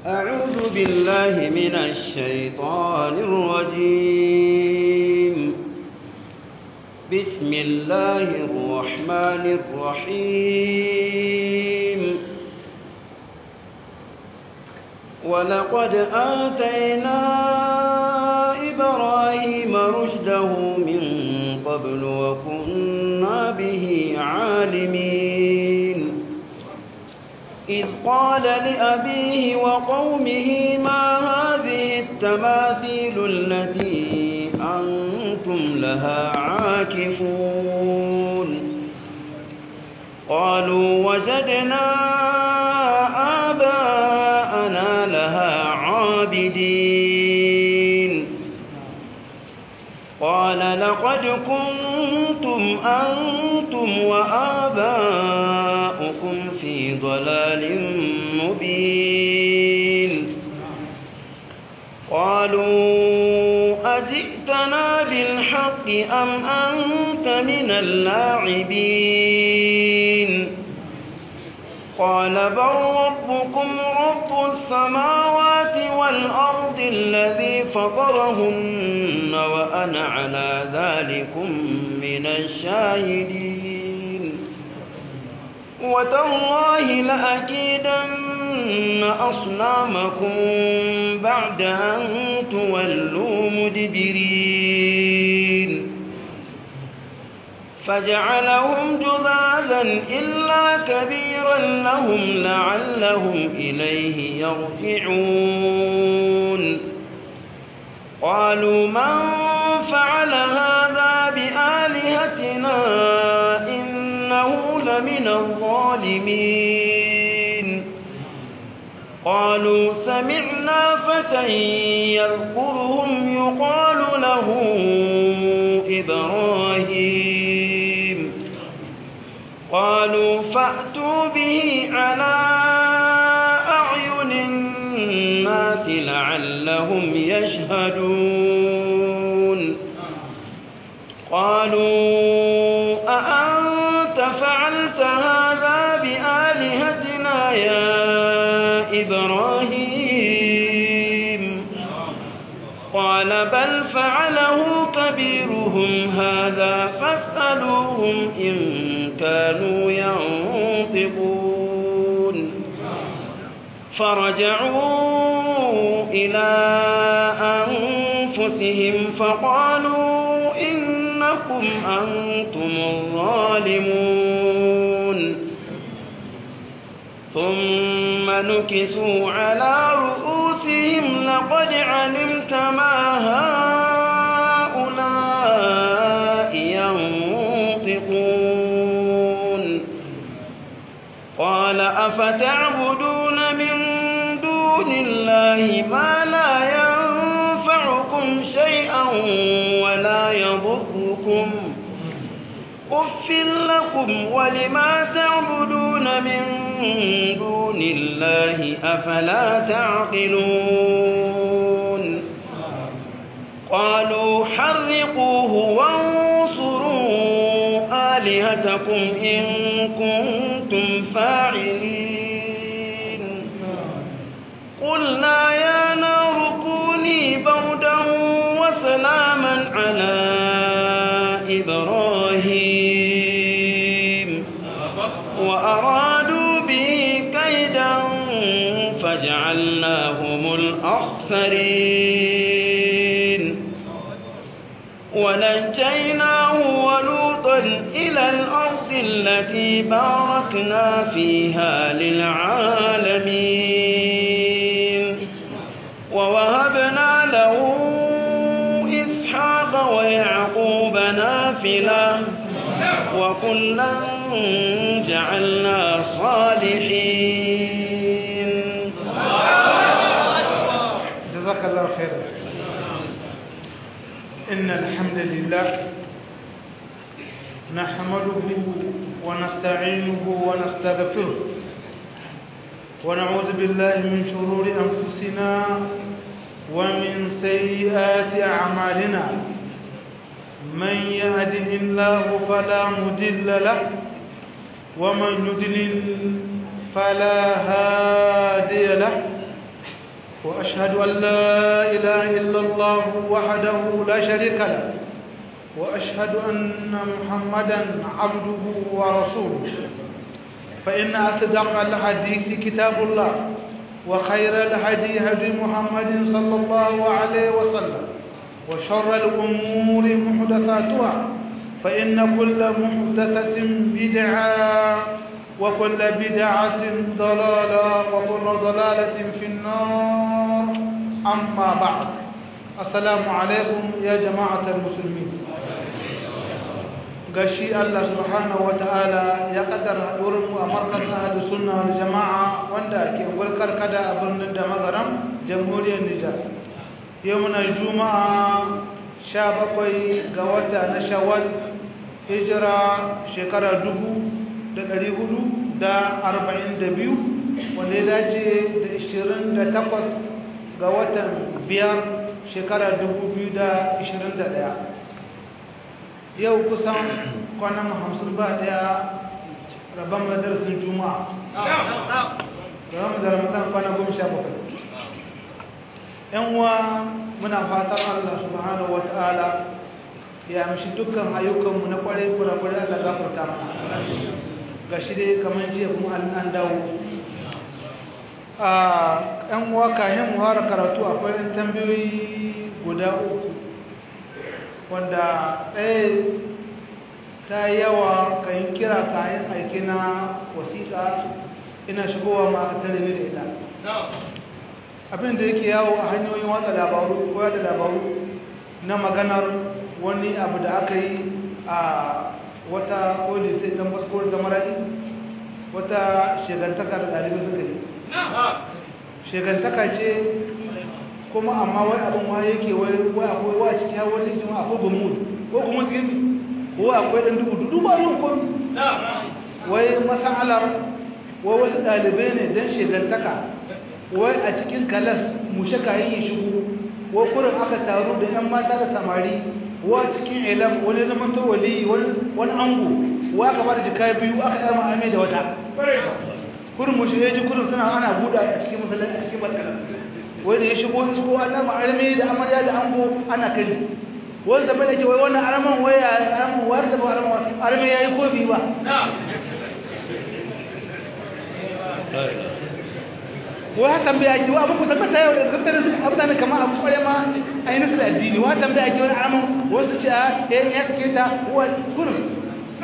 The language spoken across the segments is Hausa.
أعوذ بالله من الشيطان الرجيم بسم الله الرحمن الرحيم ولقد آتينا إبراهيم رشده من قبل وكنا به عالمين إذ قال لأبيه وقومه ما هذه التماثيل التي أنتم لها عاكفون قالوا وجدنا آباءنا لها عابدين قال لقد كنتم أنتم وآباؤكم في ضلال مبين قالوا أجئتنا بالحق أم أنت من اللاعبين قال بل ربكم رب السماوات والأرض الذي فطرهن وأنا على ذلكم من الشاهدين وتالله لأكيدن أصنامكم بعد أن تولوا مدبرين فجعلهم جذاذا إلا كبيرا لهم لعلهم إليه يرجعون قالوا من فعل هذا بآلهتنا إنه لمن الظالمين قالوا سمعنا فتى يذكرهم يقال له إبراهيم قالوا فأتوا به على أعين الناس لعلهم يشهدون قالوا أأنت فعلت هذا بآلهتنا يا إبراهيم قال بل فعله كبيرهم هذا فاسألوهم إن كانوا ينطقون فرجعوا إلى أنفسهم فقالوا إنكم أنتم الظالمون ثم نكسوا على رؤوسهم لقد علمت ما هؤلاء ينطقون قال أفتعبدون من دون الله ما لا ينفعكم شيئا ولا يضركم أف لكم ولما تعبدون من دون الله أفلا تعقلون قالوا حرقوه وانصروا آلهتكم إن كنتم فاعلين قلنا يا نار كوني بردا وسلاما على إبراهيم وأرادوا به كيدا فجعلناهم الأخسرين ونجيناه ولوطا إلى الأرض التي باركنا فيها للعالمين ووهبنا له إسحاق ويعقوب نافلة وكلا جعلنا صالحين جزاك الله خيرا إن الحمد لله نحمده ونستعينه ونستغفره ونعوذ بالله من شرور أنفسنا ومن سيئات أعمالنا من يهده الله فلا مضل له ومن يضلل فلا هادي له وأشهد أن لا إله إلا الله وحده لا شريك له وأشهد أن محمدا عبده ورسوله فإن أصدق الحديث كتاب الله وخير الهدي هدي محمد صلى الله عليه وسلم وشر الأمور محدثاتها فإن كل محدثة بدعة وكل بدعة ضلالة وكل ضلالة في النار أما بعد السلام عليكم يا جماعة المسلمين gashi Allah subhanahu wataala ya kaddara haɗuwar mu a markazin ahlus sunna wal jama'a wanda ke gulkar kada a birnin da magaram jamhuriyar Nijar yau muna juma'a 17 ga wata na shawwal hijira shekara dubu da ɗari hudu da arba'in da biyu wanda ya dace da ishirin da takwas ga watan biyar shekara dubu biyu da ishirin da ɗaya yau kusan kwanan hamsin ba ɗaya rabon madarsin juma'a rabon da ramadan kwana goma sha bakwai yan uwa muna fatan allah subhanahu wa ta'ala ya amshi dukkan ayyukanmu na kwarai kurakurai allah gafarta mana ga shi dai kamar jiya kuma an dawo a yan uwa kayan muhara karatu akwai yan tambayoyi guda uku wanda ɗaya ta yawa kayan kira kayan aiki na wasiƙa ina shigowa ma aka tare da ita abin da yake yawo a hanyoyin watsa labaru ko da labaru na maganar wani abu da aka yi a wata koli sai dan baskowar da maradi wata shegantaka da ɗalibai suka yi shegantaka ce kuma amma wai abin wa yake wai akwai wa ciki ya wani jima akwai gumud ko gumud gini ko akwai ɗan dubu dubu ba yin komi wai masalar wai wasu ɗalibai ne don shegantaka wai a cikin kalas mushe kayan yi shigo wai kurin aka taru da 'yan mata da samari wa cikin ilam wani zaman to wali wani ango wa aka bada jika biyu aka yi ma'amai da wata kurin mu shi ji kurin suna ana buɗa a cikin masallaci a cikin barkala wani ya shigo isko ana ma'armi da amarya da ango ana kai wani zama da ke wai wannan araman waya araman wayar da ba araman araman ya yi ko biyu ba wa tambaya ki wa abu tabbata yau da tabbata abdan kamar abu kware ma ai nasu da addini wa tambaya ki wani alaman wasu ce a eh ya take ta wa kurin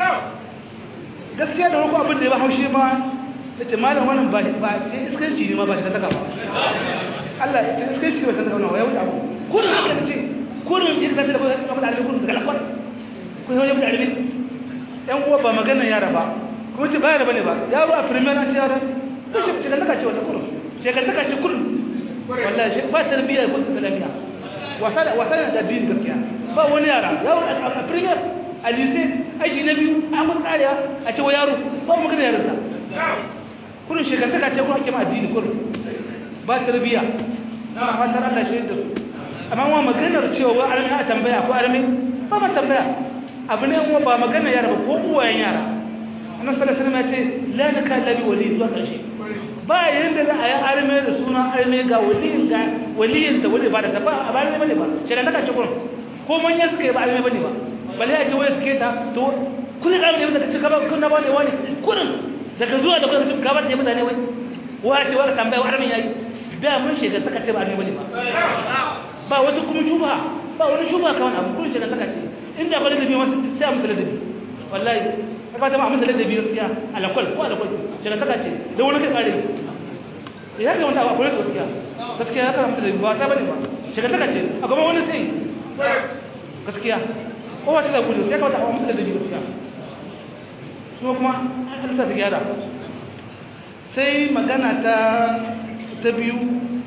gaskiya da wani abin da ya ba haushi ma nace malam wannan ba ba ce iskanci ne ma ba ta taka ba Allah ya ce iskanci ba ta taka ba ya wuce abu kurin haka ce kurin ya tafi da kuma da kurin daga lakwar ko yau ya da alibi yan uwa ba magana yara ba kuma ce ba yara bane ba yaro a premier an ce yara ko ce ce da taka ce wata kurin shekartaka ce kullum wallahi shi ba tarbiyya ko islamiyya wasa da wasa da addini gaskiya ba wani yara yaro a premier a lycée aji na biyu an musu kariya a ce wa yaro ba mu magana yarinta kullum shekartaka ce kuma ake ma addini kullum ba tarbiyya na fatar Allah shi da su amma wa maganar cewa wa armi a tambaya ko armi ba ma tambaya abu ne kuma ba magana yara ba ko uwayen yara annabi sallallahu alaihi wasallam ya ce la nakalla bi wali zuwa ƙarshe ba yanda za a yi arme da suna arme ga waliyin ga waliyin da wali ba da ta ba a ba ne bane ba shirin daga cikin ko manya suka yi ba arme bane ba bale ya ce wai suke ta to kun ga arme da kace ka ba kun na ba ne wani kurin daga zuwa da kun ka ba da mutane wai wa ce wa tambaya arme yayi da mun shiga saka ce ba arme bane ba ba wata kuma shuba ba wani shuba kawai abu kun shiga saka ce inda ba da bi wasu sai a musu ladabi wallahi ba ta ma musu ladabi gaskiya alakwal ko alakwal shiga saka ce da wani kai kare ya ga wanda akwai gaskiya gaskiya ya karanta da ba ta bane ba shiga saka ce a gaban wani sai gaskiya ko wace da gudu ya kawata a musu ladabi gaskiya su kuma an sa su gyara sai magana ta ta biyu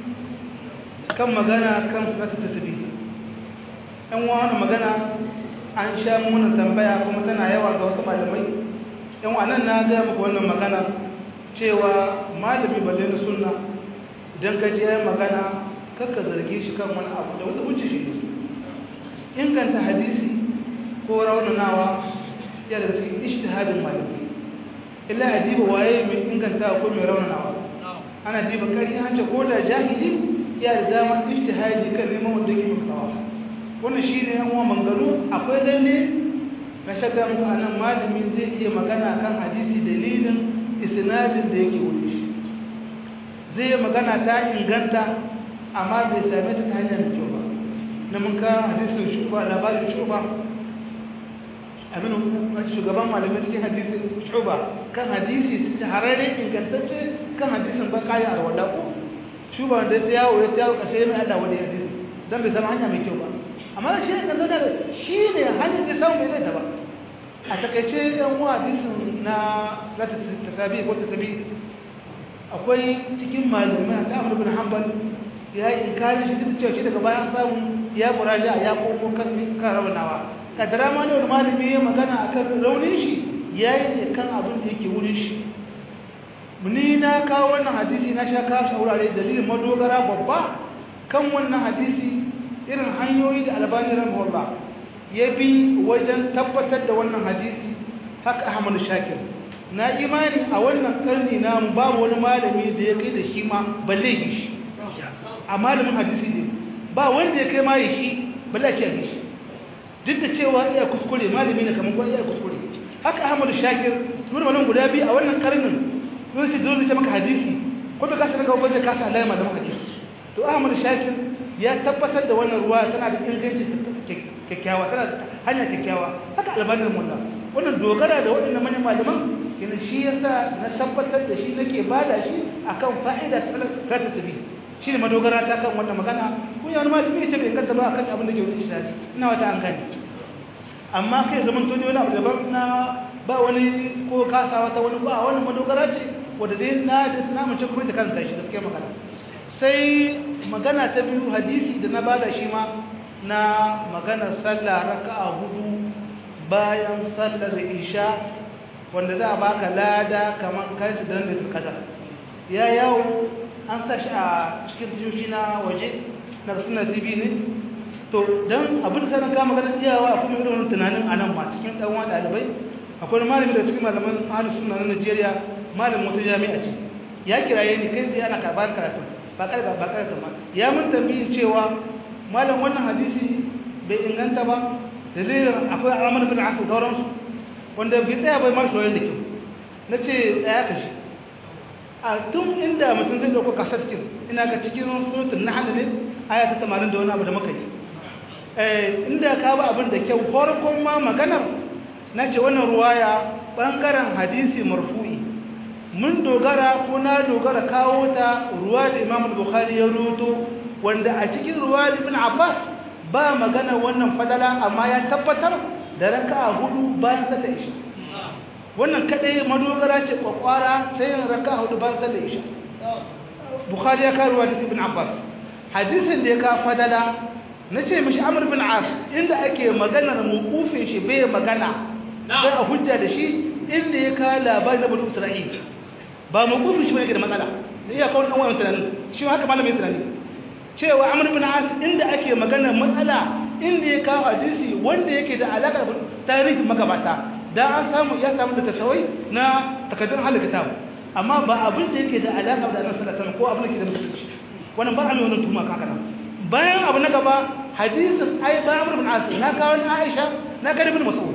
kan magana kan zata tasbihi ɗan wani magana an sha muna tambaya kuma tana yawa ga wasu malamai yan wannan na gaya muku wannan magana cewa malami balle na sunna idan ka ji yayin magana kakka zarge shi kan wani abu da wata wuce shi inganta hadisi ko raunanawa ya daga cikin ishtihadin malami illa adiba waye mai inganta ko mai raunanawa ana diba kari an ce ko da jahili ya da dama ijtihadi kan neman wanda yake mutawa wannan shine yan uwa mangaro akwai lalle ka shaga mu anan malami zai iya magana kan hadisi dalilin isnadin da yake wuri shi zai magana ta inganta amma bai same ta ta hanyar kyau ba na mun ka hadisin shuba labarin shuba abin shugaban malamai cikin hadisin shuba kan hadisi shahararre ingantacce kan hadisin ba kayi a rawar ko shuba da ta yawo ya ta yawo kashe mai allah wani hadisi don bai zama hanya mai kyau ba amma shi ne kan da shi ne hanyar da samu mai zai ta ba a takaice yan uwa hadisin na zata tasabi ko tasabi akwai cikin malamai a amur bin hanbal ya yi inkarin shi duk cewa shi daga bayan samu ya muraja ya koko kan kan raunawa kadara ma ne wani malami ya magana akan raunin shi ya yi ne kan abin da yake wurin shi ni na kawo wannan hadisi na sha kawo shi a wurare dalilin madogara babba kan wannan hadisi irin hanyoyi da albani rahimahullah ya bi wajen tabbatar da wannan hadisi haka ahmadu shakir na imani a wannan karni namu babu wani malami da ya kai da shi ma balle yi shi a malamin hadisi ne ba wanda ya kai ma yi shi balle a ce yi shi duk da cewa iya kuskure malami ne kamar iya kuskure haka ahmadu shakir nuna wannan guda biyu a wannan karnin sun ce dole ce maka hadisi ko bai kasa daga wajen kasa alayhi malamin hadisi to ahmadu shakir ya tabbatar da wannan ruwa tana da inganci kyakkyawa tana da hanya kyakkyawa haka albanin mulla wannan dogara da waɗannan manyan malaman yana shi yasa na tabbatar da shi nake bada shi akan fa'ida ta ta tabi shi ne madogara ta kan wannan magana kun yana malami ya ce bai kanta ba akan abin da ke wani ishtihadi ina wata an gani amma kai zaman to ne wani abu daban na ba wani ko kasawa ta wani ba wannan madogara ce wanda dai na da na mace kuma ta kanta shi gaskiya magana sai magana ta biyu hadisi da na bada shi ma na maganar sallah raka'a hudu bayan sallar isha wanda za a baka lada kamar kai su dan da kadar ya yawo an sa shi a cikin tashoshi na waje na suna tv ne to don abin da sanar kama ganin iyawa a kuma irin wani tunanin a nan ma cikin ɗan wani ɗalibai akwai malami da cikin malaman ahalus suna na najeriya malamin wata jami'a ce ya kiraye ni kai tsaye ana karɓar karatun ba ƙarfa ba ƙarfa ma ya mun tambayin cewa malam wannan hadisi bai inganta ba dalilin akwai alamar bin aka sauransu wanda bai tsaya bai ma shoyin da kyau na ce tsaya ka shi a tun inda mutum zai dauko kasaskin ina ga cikin surutun na hannu ne aya ta tamanin da wani abu da muka yi inda ka ba abin da kyau farkon ma maganar na ce wannan ruwaya ɓangaren hadisi marfu'i mun dogara ko na dogara kawo ta ruwa da imam bukhari ya ruto wanda a cikin ruwa da ibn abbas ba magana wannan fadala amma ya tabbatar da raka'a hudu bayan sallar isha wannan kadai madogara ce kwakwara sai yin raka'a hudu bayan sallar isha bukhari ya karuwa da ibn abbas hadisin da ya ka fadala na ce mishi amr bin as inda ake maganar mukufin shi bai magana sai a hujja da shi inda ya ka labarin na bani isra'il ba mukufin shi ba yake da matsala da iya kawo ɗan wayan tunanin shi haka malamin tunani cewa amr bin as inda ake maganar matsala inda ya kawo hadisi wanda yake da alaƙar tarihin magabata da an samu ya samu da tasawai na takardun halakata amma ba abin da yake da alaƙa da annabi sallallahu alaihi wasallam ko abin da yake da mutunci wannan ba a mai wannan tuma kaka nan bayan abu na gaba hadisin ai ba amr bin as na kawo na aisha na ga ibn mas'ud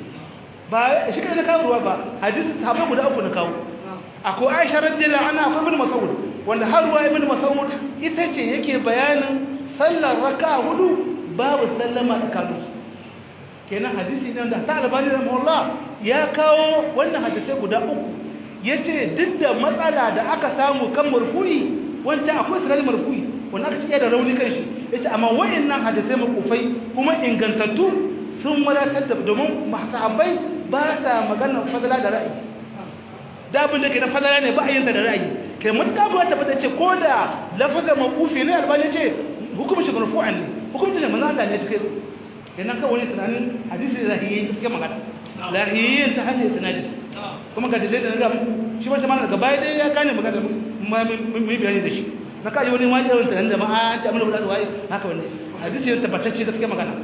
ba shi kai na kawo ruwa ba hadisin sahabbai guda uku na kawo akwai aisha radiyallahu anha akwai ibn mas'ud wanda har ruwa ibn mas'ud ita ce yake bayanin sallar raka'a hudu babu sallama tsakaninsu kenan hadisi ne da ta albani rahimahullah ya kawo wannan hadisai guda uku yace duk da matsala da aka samu kan marfu'i wancan akwai sanar marfu'i wanda aka cike da rauni kan shi yace amma wayannan hadisai makufai kuma ingantattu sun wadatar da domin sahabbai ba sa magana fadala da ra'ayi da abin da ke na fadala ne ba a yin da ra'ayi kai mutuka ba ta fada ce ko da lafazin makufi ne albani ce hukumar shi marfu'an ne hukumar shi manzo Allah ne cikin kenan kawai wani tunanin hadisi da lahiyyi gaske magana lahiyyin ta hanyar sanadi kuma ga dalilai da na gaba shi wata mana daga baya dai ya gane magana mai bayani da shi na kaji wani wani irin tunanin da ma'a ta amina bulatu waye haka wani hadisi ya tabbatacce gaske magana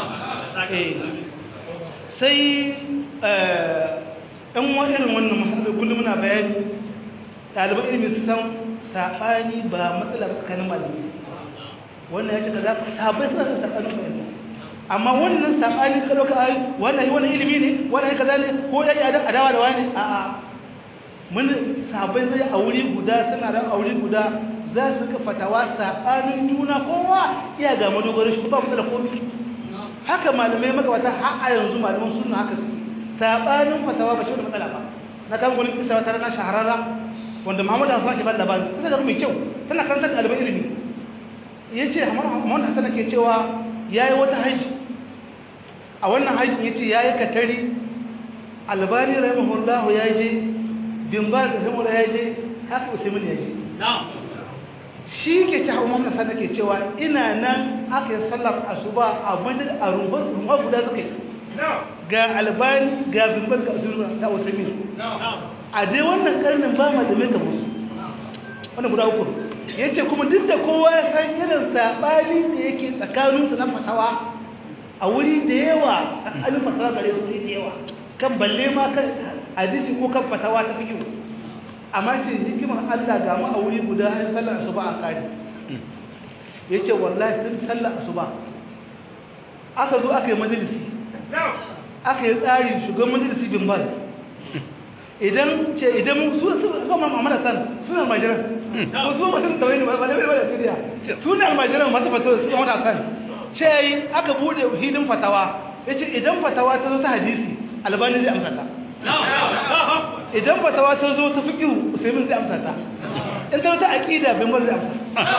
sai ɗan wani irin wannan masalar kullum muna bayani ɗaliban ilimin su san sabani ba matsala ba tsakanin malami wannan ya ce kaza sabai suna da sabanin fahimta amma wannan sabani ka dauka ai wannan wannan ilimi ne wannan kaza ne ko ya yi adawa da wani a a mun sabai sai a wuri guda suna da aure guda za su ka fatawa sabanin juna kowa iya ga madogarin shi ba mu da komai haka malamai magabata har a yanzu malaman sunna haka suke sabanin fatawa ba shi da matsala ba na kan gurin kisa wata rana shahararra wanda Muhammadu Hassan ke ba labari kisa da mai kyau tana karantar da ɗaliban ilimi yace Muhammadu Hassan ke cewa yayi wata haji a wannan hajjin yace yayi katari albani rahimahullah ya je bin ba da rahimahullah ya je haka usaimin ya je shi ke ci hawa mamna sannan ke cewa ina nan aka yi sallar asuba a majal a rumfa guda suka yi ga albani ga bin ba ga usaimin ga usaimin a dai wannan karnin ba ma da mai musu wannan guda uku ya ce kuma duk da kowa ya san irin saɓani da yake tsakaninsu na fatawa a wuri da yawa tsakanin fatawa gare su da yawa kan balle ma kan hadisi ko kan fatawa ta fikihu amma ce hikimar Allah ga mu a wuri guda har sallar asuba a kare yace wallahi tun sallar asuba aka zo aka yi majalisi aka yi tsari shugaban majalisi bin bal idan ce idan su su so ma mamara san suna majiran ko su ba sun tawai ne ba ba da duniya suna majiran masu fatawa su mamara san ce aka bude hilin fatawa yace idan fatawa ta zo ta hadisi albani zai amsa ta idan fatawa ta zo ta fiqhu usaimin zai amsa ta in ta zo ta aqida bin zai amsa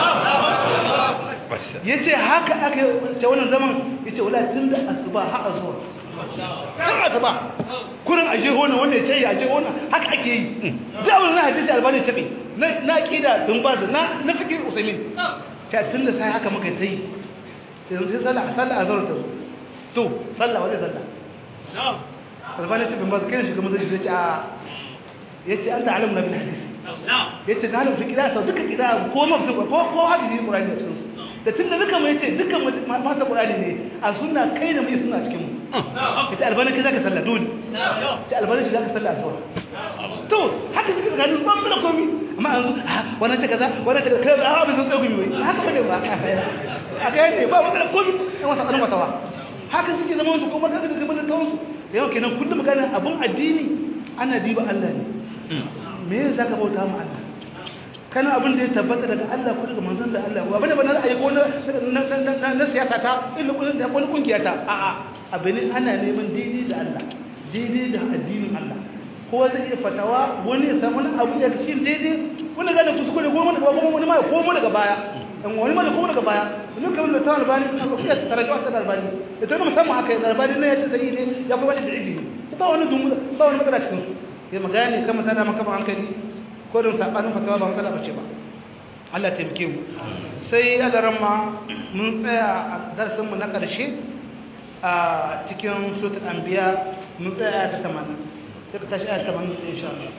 yace haka aka ce wannan zaman yace wala tunda asuba har azuwa tun asuba kurin aje hona wanda ya ce aje hona haka ake yi da wannan hadisi albani tabe na aqida bin baz na na fiqhu usaimin ta tunda sai haka muka yi sai sai sallah sallah azhar ta zo to sallah wani sallah albani ce bin ba kai shiga mazali zai ce a yace an ta'alamu na bil hadisi yace na alim fi kida sau duka kida ko mafsu ko ko hadisi qur'ani da cikin da tunda duka mu yace duka mata qur'ani ne a sunna kai da mu sunna cikin mu yace albani kai zaka sallah dole yace albani shi zaka sallah aswa to haka suke tsakanin ban da komi amma yanzu wannan ta kaza wannan ta kaza kaza a ba zan tsago mi wai haka bane ba a ga ne ba wannan komi an wasa tsaron watawa haka suke zama su kuma kaga da zaman da tawansu da yau kenan kullum magana abun addini ana diba Allah ne me yasa zaka bauta mu Allah kana abin da ya tabbata daga Allah ko daga manzon da Allah wa bane bane ayi ko na na siyasa ta illa kullun da wani kungiya ta a a abin ana neman daidai da Allah daidai da addinin Allah ko zai iya fatawa wani ya samu abu da cikin daidai wani gane kuskure ko wani wani ma ko mu daga baya in wani mana kuma daga baya domin kamar da ta albani a kafiyar tarajuwa ta albani da ta musamman haka da albani ne ya ce sai ne ya kuma wani da ilimi ba wani dumu ba wani matsala cikin su sai magana ne kama tana maka ba hankali ko don sabanin fatawa ba matsala bace ba Allah ta taimake mu sai adaran ma mun tsaya a darasin mu na karshe a cikin suratul anbiya mun tsaya ta 80 sai ka tashi ayat 80 insha Allah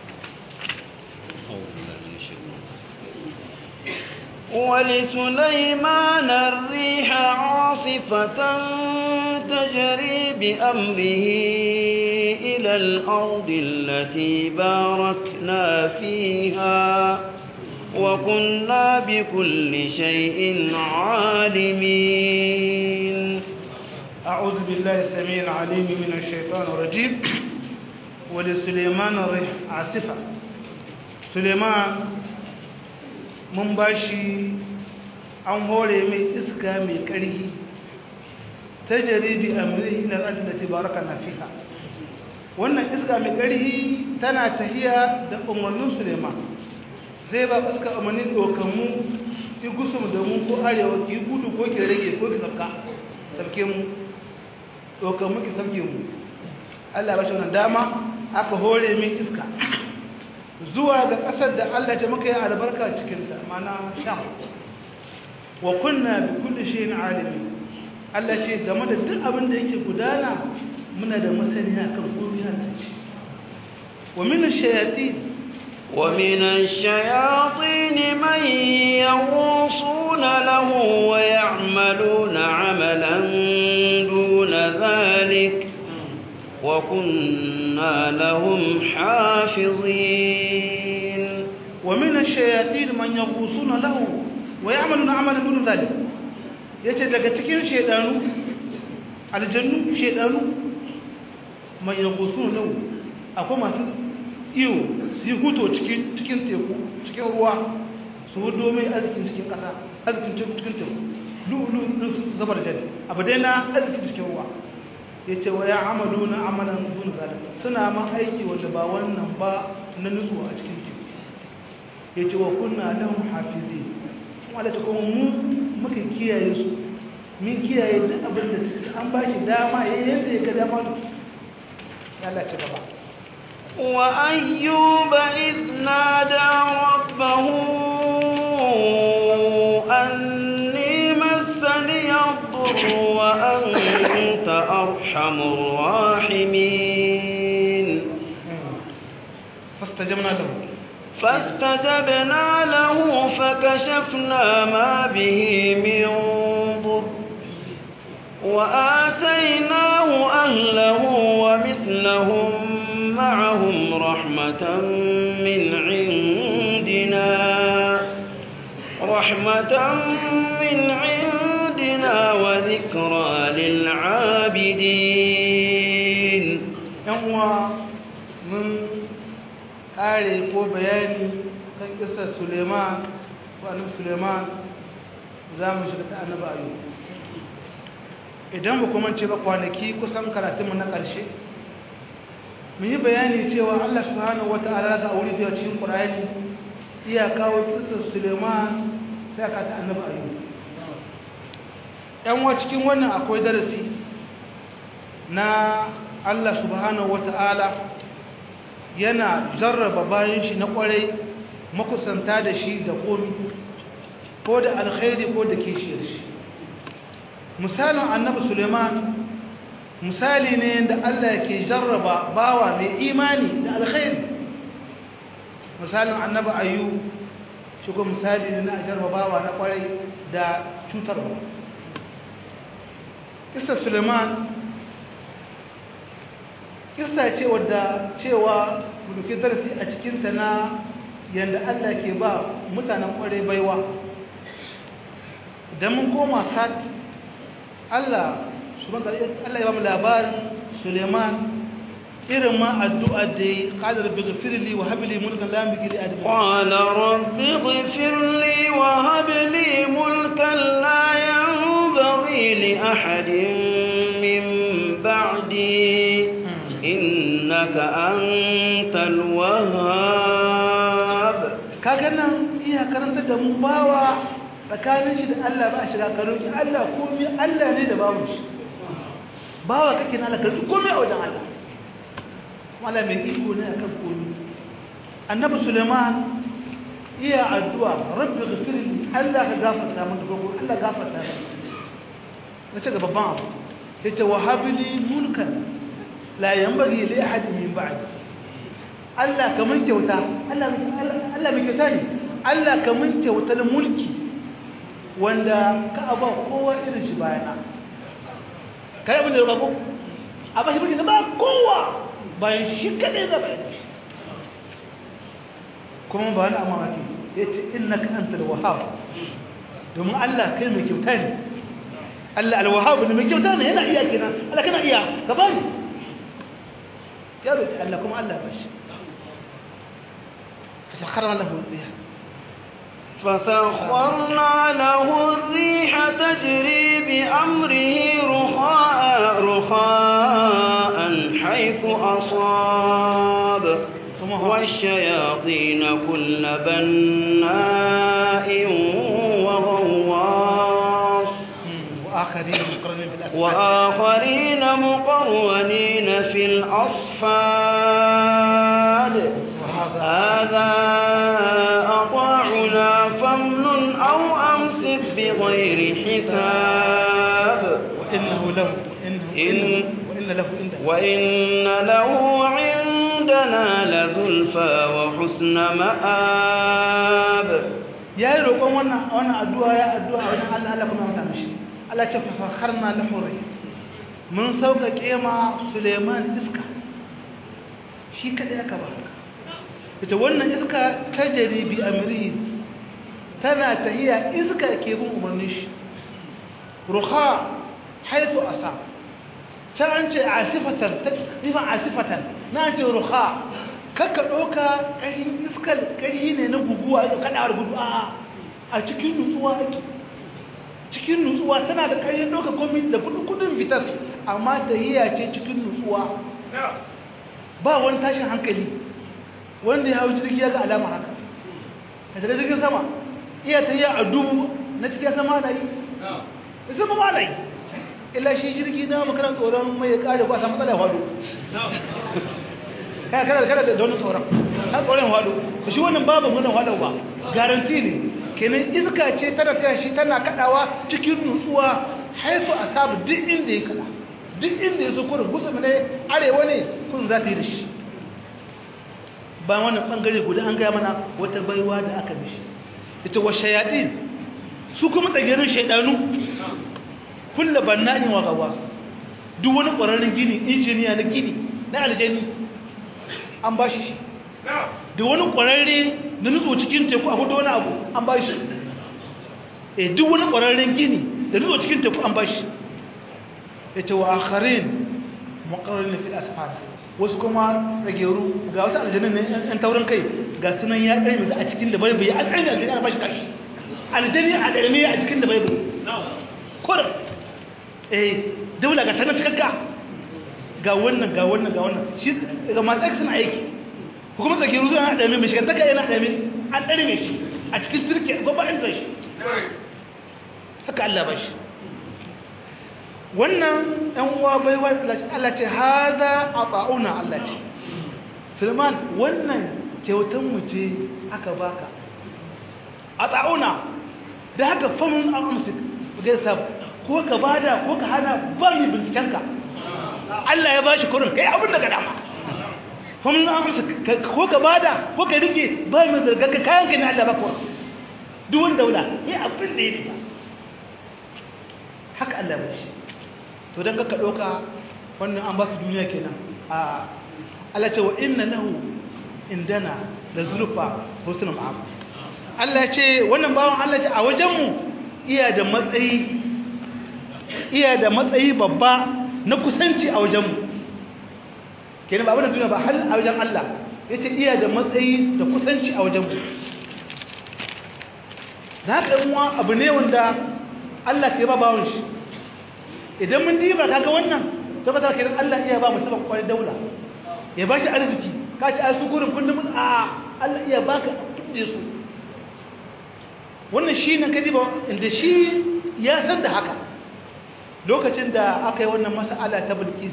ولسليمان الريح عاصفة تجري بأمره إلى الأرض التي باركنا فيها وكنا بكل شيء عالمين أعوذ بالله السميع العليم من الشيطان الرجيم ولسليمان الريح عاصفة سليمان mun ba shi an hore mai iska mai ƙarfi ta jaribi a murihi na rajin da tibaraka na fiha wannan iska mai ƙarfi tana tahiya da umarnin suleiman zai ba iska umarnin ɗaukanmu ki gusum da mu ko arewa ki gudu ko ki rage ko ki sabka sabke mu ɗaukanmu ki sabke mu allah ba shi wannan dama aka hore mai iska zuwa ga ƙasar da Allah ce muka yi albarka cikinta mana sham wa kunna bi kulli shay'in alimi Allah ce game da duk abin da yake gudana muna da masaniya kan komai Allah ce wa min ash-shayatin wa min ash-shayatin man yanqusuna lahu wa ya'maluna 'amalan duna dhalik وكنا لهم حافظين wa min ash-shayatin man yaghusuna lahu wa ya'maluna 'amalan dun zalik yace daga cikin shedanu aljannu shedanu man yaghusuna lahu akwai masu iyo su yi huto cikin cikin teku cikin ruwa su hudo mai arzikin cikin kasa arzikin cikin teku lu'lu su zabar jari abu dai na arzikin cikin ruwa ya ce wa ya amalu na amalan dun zalika suna ma aiki wanda ba wannan ba na nutsuwa a cikin teku ya ce wa kunna lahum hafizi kuma da kuma mu muka kiyaye su min kiyaye duk abin da suke an ba shi dama ya yadda ya ga dama da ya Allah ci gaba وأيوب إذ نادى ربه أني مسني الضر وأنت أرحم الراحمين فاستجبنا له فاستجبنا له فكشفنا ما به من ضر وآتيناه أهله ومثلهم معهم رحمة من عندنا رحمة من عندنا وذكرى للعابدين uwa mun kare ko bayani kan kisar suleiman ko annabi suleiman za mu shiga ta annabi ayu idan ba kuma ce ba kwanaki kusan karatunmu na ƙarshe mun yi bayani cewa allah subhanahu wata'ala ga wuri da cikin ƙur'ani iya kawo kisar suleiman sai aka ta annabi ayu yan wa cikin wannan akwai darasi na Allah subhanahu wata'ala yana jarraba bayan shi na kwarai makusanta da shi da komi ko da alkhairi ko da kishiyar shi misalin annabi suleiman misali ne da Allah ke jarraba bawa mai imani da alkhairi misalin annabi ayu shi ko misali ne na jarraba bawa na kwarai da cutarwa kisa suleiman kissa ce wadda cewa muke darasi a cikinta na yadda Allah ke ba mutanen kwarai baiwa idan mun koma sat Allah Allah ya ba mu labarin Suleiman irin ma addu'a da ya qala rabbi ghfirli wa hab li mulkan la yanbaghi li ahadin qala rabbi ghfirli wa hab li mulkan la yanbaghi li ahadin min ba'di innaka antal wahhab kaga nan iya karanta da mu bawa tsakanin shi da Allah ba shiga karoki Allah komai Allah ne da babu shi bawa kake na Allah karoki komai a wajen Allah wala mai iko ne akan komai annabi Sulaiman iya addu'a rabbi ghfirli Allah ka gafarta min da gogo Allah gafarta min kace ga babban abu yace wahabli mulkan la yanbaghi li ahadin min ba'd Allah kaman kyauta Allah Allah mai kyauta ne Allah kaman kyautar mulki wanda ka aba kowa irin shi bayana kai abin da ya ko a ba shi mulki ba kowa bayan shi kadai da bayan shi kuma ba wani amma ake yace innaka antal wahhab domin Allah kai mai kyauta ne Allah al-wahhab ne mai kyauta ne yana iya kenan Allah kana iya ka bani ya roƙi Allah kuma Allah ba shi fasakharna lahu riha فسخرنا له الريح تجري بأمره رخاء رخاء حيث أصاب والشياطين كل بناء وغواص وآخرين مقرنين في الأسفل وآخرين مقرونين في الأصفاد هذا أطاعنا فمن أو أمسك بغير حساب وإنه له إنه إن وإن له عندنا وإن له عندنا لزلفى وحسن مآب ya yi roƙon wannan wannan addu'a ya addu'a wajen Allah Allah kuma mata mishi Allah ce fasakharna lahu rai mun sauƙaƙe ma Suleiman iska shi kadai aka ba haka ita wannan iska tajri bi amrihi tana tahiya iska ke bin umarnin shi ruha haitu asa can an ce asifatan nufin asifatan na ce ruha kakka ɗauka ƙarin iskar ƙari ne na guguwa da kaɗawar gudu a a cikin nutsuwa ake cikin nutsuwa tana da ƙarin ɗauka komi da kudin fitar amma tahiya ce cikin nutsuwa ba wani tashin hankali wanda ya hau jirgi ya ga alama haka a shiga jirgin sama iya tahiya a dubu na cikin sama na yi zama ba na yi illa shi jirgi na makarar tsoron mai ya kare ba sa matsala hado kana kana kana da wani tsoron har tsoron hado ku shi wannan babu wannan hado ba garanti ne kenan iska ce tana tana shi tana kadawa cikin nutsuwa haifu asabu duk inda ya kada duk inda ya so kurin gusum ne arewa ne kun za ta yi da shi ba wannan bangare guda an gaya mana wata baiwa da aka mishi ita wa shayaɗin su kuma tsagerin shaidanu kulla banna'in wa gawas duk wani ƙwararren gini injiniya na gini na aljani an ba shi da wani ƙwararre na nutso cikin teku a hudu wani abu an ba shi e duk wani ƙwararren gini da nutso cikin teku an ba shi ya ce wa akharin maƙarar na fi asfal wasu kuma tsageru ga wasu aljanin ne yan taurin kai ga sunan ya ɗari musu a cikin da bai bai an ɗari aljani ana ba shi kashi aljani a ɗari a cikin da bai bai kurin eh daula ga sanar cikakka ga wannan ga wannan ga wannan shi ga masu aiki suna aiki kuma tsaki ruzu na ɗame mai shigantaka yana ɗame an ɗare mai shi a cikin turke gwaba an shi haka Allah ba shi wannan ɗan uwa baiwa Allah ce haza a ta'una Allah ce Sulman wannan kyautan mu ce aka baka a ta'una da haka famin al'amsik gaisa ko ka bada ko ka hana ba mai bincikenka Allah ya bashi kurin kai abin da ka dama kuma na amsa ko ka bada ko ka rike ba mai zargarka kayan ka ne Allah ba kuwa duk wani daula ya abin da ya rika haka Allah ba shi to don ka ɗauka wannan an ba su duniya kenan a Allah ce wa inna lahu indana da zulfa husnul ma'ab Allah ce wannan bawan Allah ce a wajenmu iya da matsayi iya da matsayi babba na kusanci a wajenmu kenan ba abin da duniya ba hal a wajen Allah ya ce iya da matsayi da kusanci a wajenmu da haka uwa abu ne wanda Allah ke ba bawon shi idan mun diba kaga wannan to ba za ka Allah iya ba mutum kwarai daula ya ba shi arziki ka ci asu gurin kullum a Allah iya baka kudi su wannan shi ne kadi ba inda shi ya san da haka lokacin da aka yi wannan mas'ala ta bilkis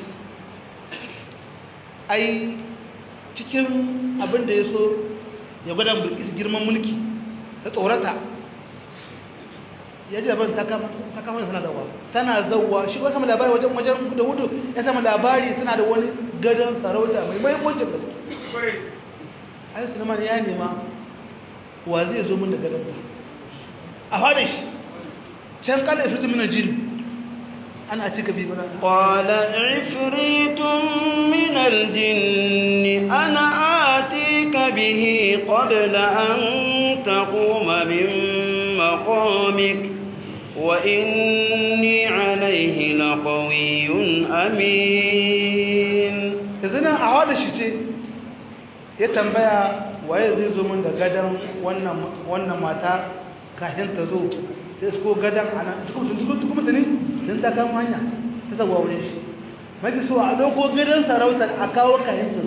ai cikin abin da ya so ya gwada bilkis girman mulki ta tsorata ya ji labarin ta kama tana zauwa tana zauwa shi ba sama labari wajen wajen da hudu ya sama labari tana da wani gadon sarauta mai mahimmancin gaske ai suleiman ya nema wa zai zo min da gadon ba a fadin shi can kala ifritu min aljin ana cika bi bana qala ifritun min aljin ana atika bihi qabla an taquma min maqamik wa inni alayhi laqawiyyun amin yanzu nan a wada shi ce ya tambaya waye zai zo min da gadon wannan wannan mata kafin ta zo sai su gadan a nan tukun mutane don ta kama hanya ta zagwa wurin shi mafi so a ɗauko gadon sarautar a kawo kayan ta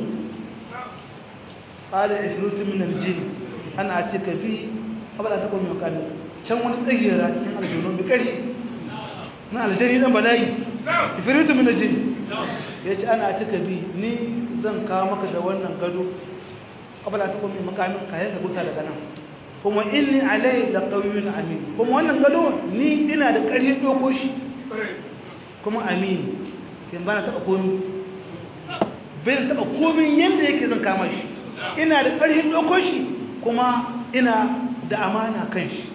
ƙada isrutu min aljini ana ce ka bi abada ta kwami makamin can wani tsagera cikin aljanu bi ƙari na aljani ɗan bala'i ifiritu min aljini ya ce ana ce ka bi ni zan kawo maka da wannan gado abada ta kwami makamin kayan ka gusa daga nan kuma inni alai da ƙauyun amin kuma wannan gado ni ina da ƙarfin ɗoko shi kuma amin kin bana taɓa komi bai taɓa komi yadda yake zan kama shi ina da ƙarfin ɗoko shi kuma ina da amana kan shi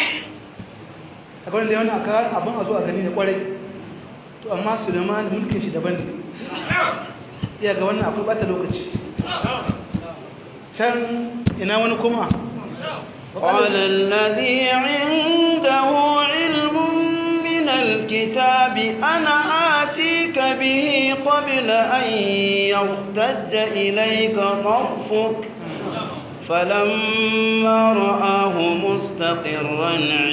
a kwanan da yawan aka abin a zo a gani da ƙwarai to amma su da ma mulkin shi daban ne iya ga wannan akwai ɓata lokaci can ina wani kuma قال الذي عنده علم من الكتاب أنا آتيك به قبل أن يرتد إليك طرفك فلما رآه مستقرا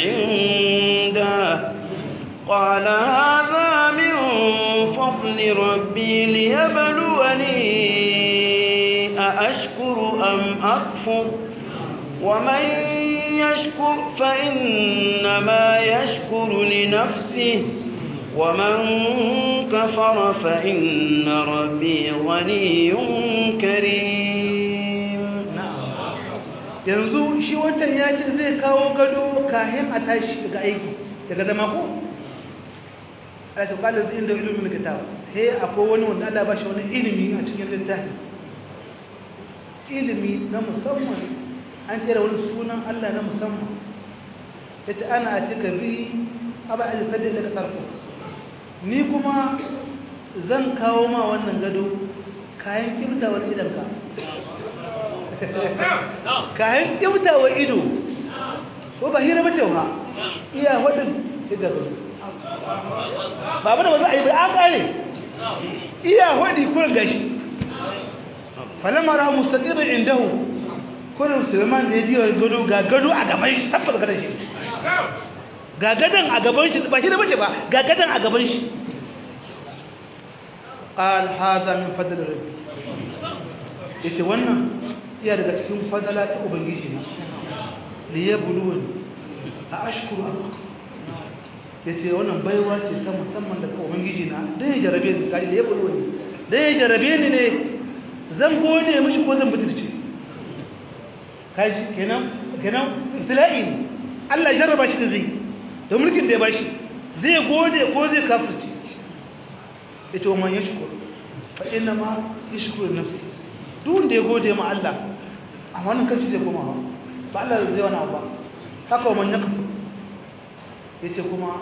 عنده قال هذا من فضل ربي ليبلوني أأشكر أم أكفر ومن يشكر فإنما يشكر لنفسه ومن كفر فإن ربي غني كريم yanzu shi wancan ya ce zai kawo gado kahin a tashi daga aiki daga zama ko a ce kwallon zai inda ilimin kitab he akwai wani wanda Allah ba shi wani ilimi a cikin littafi ilimi na musamman an ce da wani sunan Allah na musamman ya ce ana a cika bi abu a jifar da daga sarfo ni kuma zan kawo ma wannan gado kayan kimtawar idanka kayan kimtawar ido ko ba hira mace ba iya waɗin idan ba ba da wasu a yi ba an ƙare iya waɗi kurin gashi falamara mustaƙirin indahu kurin suleiman da ya ji gado ga gado a gaban shi tabbata gadon shi ga gadon a gaban shi ba shi da bace ba ga gadon a gaban shi qal hadha min fadl rabbi yace wannan iya daga cikin fadala ta ubangiji na li yabluwani a ashkuru am yace wannan baiwa ce ta musamman daga ubangiji na dan ya jarabe ni kai li yabluwani dan ya jarabe ni ne zan gode mishi ko zan butulce kaji kenan kenan ibtila'i ne Allah jarraba shi da zai da mulkin da ya bashi zai gode ko zai kafirce yace wa man yashkur fa inna ma yashkuru nafsi duk wanda ya gode ma Allah a wannan kanci zai koma ba Allah zai wani abu ba haka wa man yakfur yace kuma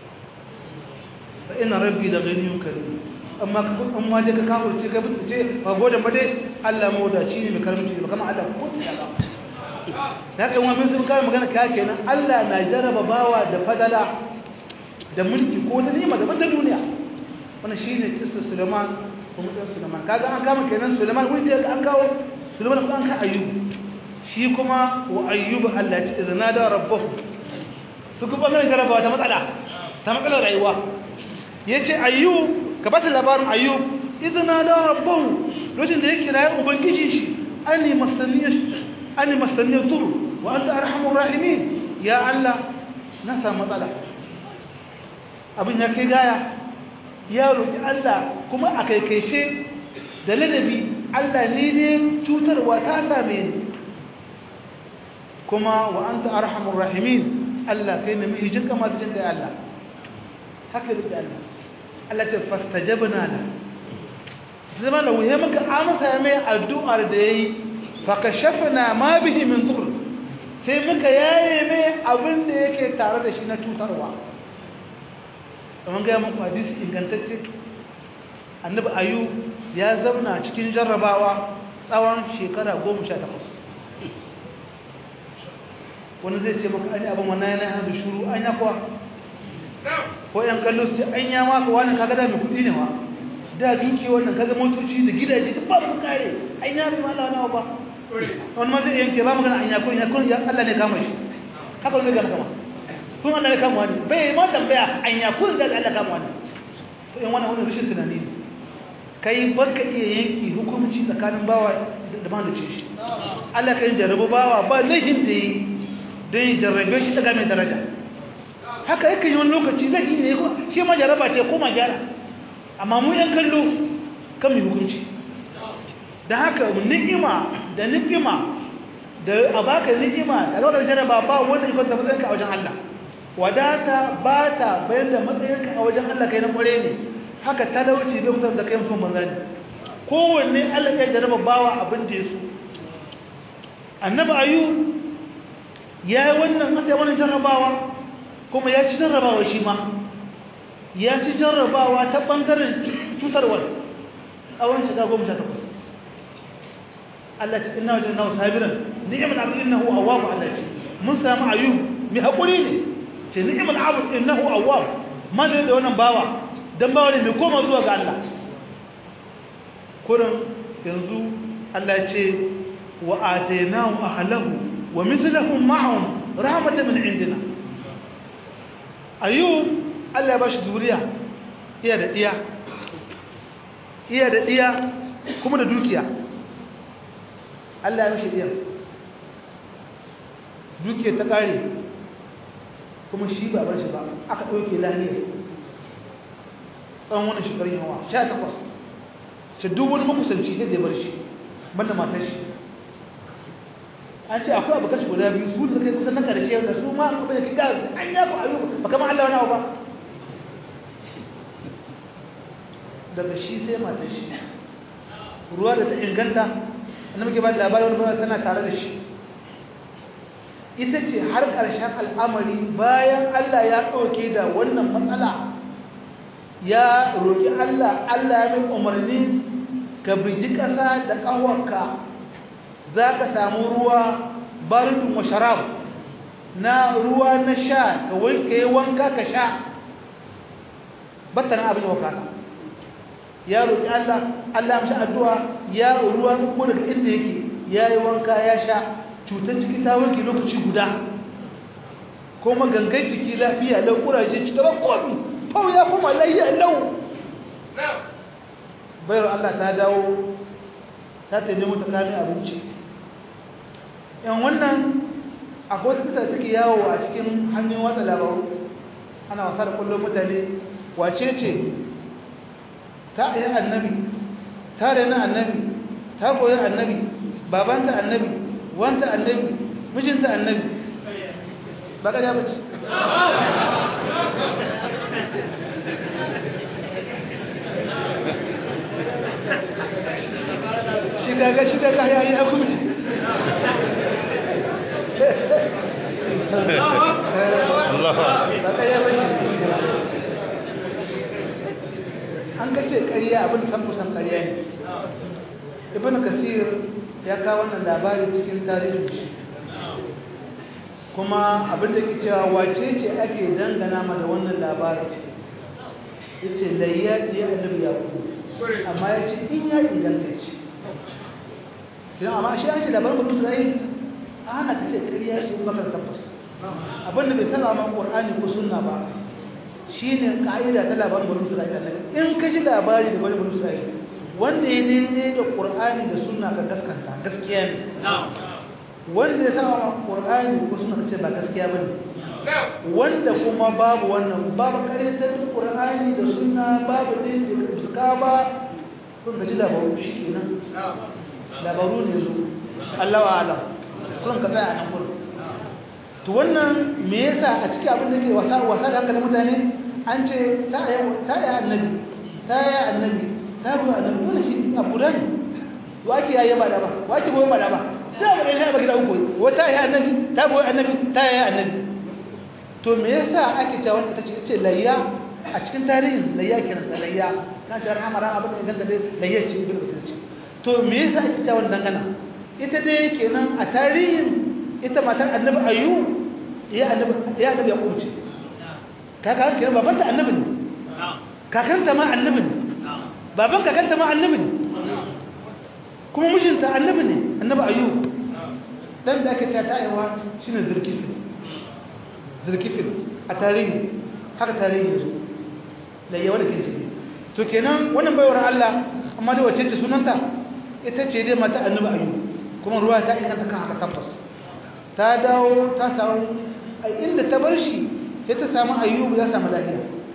fa inna rabbi la ghaniyyun karim amma amma dai ka kafirce ka bincike ba gode ba dai Allah mawdaci ne mai karamci ba kamar Allah ko ta ba da haka wani sun kare magana ka kenan Allah na jaraba bawa da fadala da mulki ko da nima da banda duniya wannan shine kissa Sulaiman ko mutan Sulaiman kaga an kama kenan Sulaiman wani da an kawo Sulaiman ko an ka Ayyub shi kuma wa Ayyub Allah ya ce izna da rabbahu su kuma kan jaraba ta matsala ta matsalar rayuwa yace Ayyub ka bata labarin Ayyub izna da rabbahu lokacin da ya kira ubangiji shi ani masaniya ani masaniyar turu wa an ta arhamun rahimin ya Allah na samu matsala abin ya kai gaya ya roƙi Allah kuma a kaikaice da ladabi Allah ne ne cutarwa ta same ni kuma wa an ta arhamun rahimin Allah kai na mai jinka masu jinka ya Allah haka da Allah Allah ce fastajabna la zama da wuhe maka amsa mai addu'ar da yayi fakashafna ma bihi min dur sai muka yaye mai abin da yake tare da shi na cutarwa kamar ga muku hadisi ingantacce annabi ayu ya zauna cikin jarrabawa tsawon shekara 18 wani zai ce maka an yi abin wannan yana hannu shuru an ya kuwa ko yan kallo su ce an ya maka wani kaga da mai kudi ne ma da duki wannan kaga motoci da gidaje duk ba su kare an ya mai mala wani ba wani ma zai yanke ba magana an ya kun ya kun ya Allah ne kama shi haka wani gama kama kun Allah ne kama wani bai ma tambaya an ya kun da Allah kama wani to in wannan wani rashin tunani ne kai barka iya yanki hukunci tsakanin bawa da mahalicci shi Allah kan jarrabu bawa ba laifin da yi don yi jarrabe shi daga mai daraja haka yake yi wani lokaci zai yi ne shi ma jarraba ce ko ma gyara amma mu yan kallo kan mai hukunci da haka ni'ima da ni'ima da a baka ni'ima da lokacin jarraba ba wanda ya kwanta matsayinka a wajen Allah wadata ba ta bayan da matsayinka a wajen Allah kai na kware ne haka talauci bai kusa da kai mutum manzani kowanne Allah ya jarraba bawa abin da ya so annabi ayu ya yi wannan asa wannan jarrabawa kuma ya ci jarrabawa shi ma ya ci jarrabawa ta ɓangaren cutarwar tsawon shiga goma sha takwas Allah ce inna wajadnahu sabiran ni'mal abd innahu awwab Allah ce mun samu ayub mai hakuri ne ce ni'mal abd innahu awwab ma da da wannan bawa dan bawa ne mai koma zuwa ga Allah kurin yanzu Allah ya ce wa atainahu ahlahu wa mithluhum ma'ahum rahmatan min indina ayub Allah ya bashi duriya iya da diya iya da diya kuma da dukiya Allah ya mishi diya dukiya ta kare kuma shi ba bar shi ba aka dauke lahiya tsawon wani shekarun yawa 18 ce duk wani makusanci da zai bar shi banda matar shi an ce akwai abu kashi guda biyu su da kai kusan na karshe da su ma kuma da kiga an ya ku ayyuka ba kamar Allah wani abu ba daga shi sai matar shi ruwa da ta inganta annabi ke ba da labarin wani tana tare da shi ita ce har ƙarshen al'amari bayan Allah ya ɗauke da wannan matsala ya roƙi Allah Allah ya mai umarni ka biji ƙasa da ƙawarka za ka samu ruwa barin wa sharab na ruwa na sha ka wanke wanka ka sha battana abin wakana ya roƙi Allah Allah ya mashi addu'a ya ruwa ko daga inda yake ya yi wanka ya sha cutar ciki ta wanke lokaci guda kuma gangan jiki lafiya lau kuraje ci ta komi fau ya kuma layya lau bayar Allah ta dawo ta ta nemo ta kame abinci yan wannan akwai wata kisa take yawo a cikin hannun watsa labaru ana wasa da kullum mutane wace ce ta yi annabi ta rena annabi ta koyi annabi babanta annabi wanta annabi mijinta annabi ba ka ja bace shi gaga shi gaga ya yi hukunci ba ka ja bace an ka ce ƙarya abin san kusan ƙarya ne ibn kasir ya kawo wannan labari cikin tarihin shi kuma abin da ke cewa wace ce ake dangana ma da wannan labarin ya ce layya ya annabi ya ku amma ya ce in ya inganta ce idan amma shi an ce labarin mutum zai a hana ka ce ƙarya ce bakar tabbas abin da bai saba ma ƙur'ani ko sunna ba shi ne ƙa'ida ta labarin bari isra'ila in ka ji labari da bari bari isra'ila wanda ya daidai da ƙur'ani da suna ka gaskanta gaskiya ne wanda ya sama ƙur'ani ko suna ka ce ba gaskiya ba ne wanda kuma babu wannan babu ƙaryatar ƙur'ani da suna babu ɗin da fuska ba kun ka ji labaru shi kenan labaru ne zo Allah wa alam kun ka tsaya a nan gurin to wannan me yasa a cikin abin da ke wasa wasa da hankalin mutane an ce ta yi annabi ta yi annabi ta ruwa annabi wannan shi abu da ne wake ya yi ba da ba wake goyi ba da ba da mu ne ba gida uku wata yi annabi ta goyi annabi ta yi annabi to me yasa ake cewa wanda ta ce layya a cikin tarihin layya kenan da layya na shi rahama rahama abin da ganta dai layya ce ibn basir ce to me yasa ake cewa wannan dangana ita dai kenan a tarihin ita matar annabi ayu ya annabi ya annabi ya kurce kaka kenan babanta annabi ne kakanta ma annabi ne baban kakanta ma annabi ne kuma mijinta annabi ne annabi ayyub dan da aka ta tayewa shine zulkifil zulkifil a tarihi haka tarihi yazo da yawa da kinci to kenan wannan baiwar Allah amma da wacce ce sunanta ita ce dai mata annabi ayyub kuma ruwa ta inganta kan haka tabbas ta dawo ta samu inda ta bar shi sai ta samu ayyubu ya samu lafiya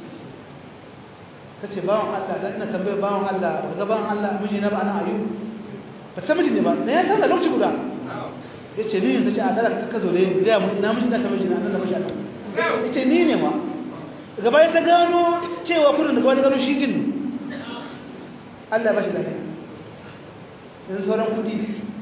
ta ce bawan Allah da ina tambayar bawan Allah ba ga bawan Allah miji na ba ana ayyubu ba san miji ne ba da ya canza lokaci guda ya ce ni ta ce a dara ka zo da yin gaya mu na miji na ta miji na nan da miji Allah ya ce ni ne ma daga bayan ta gano cewa kudin da kawai ta gano shi gini Allah ya ba shi lafiya yanzu sauran kudi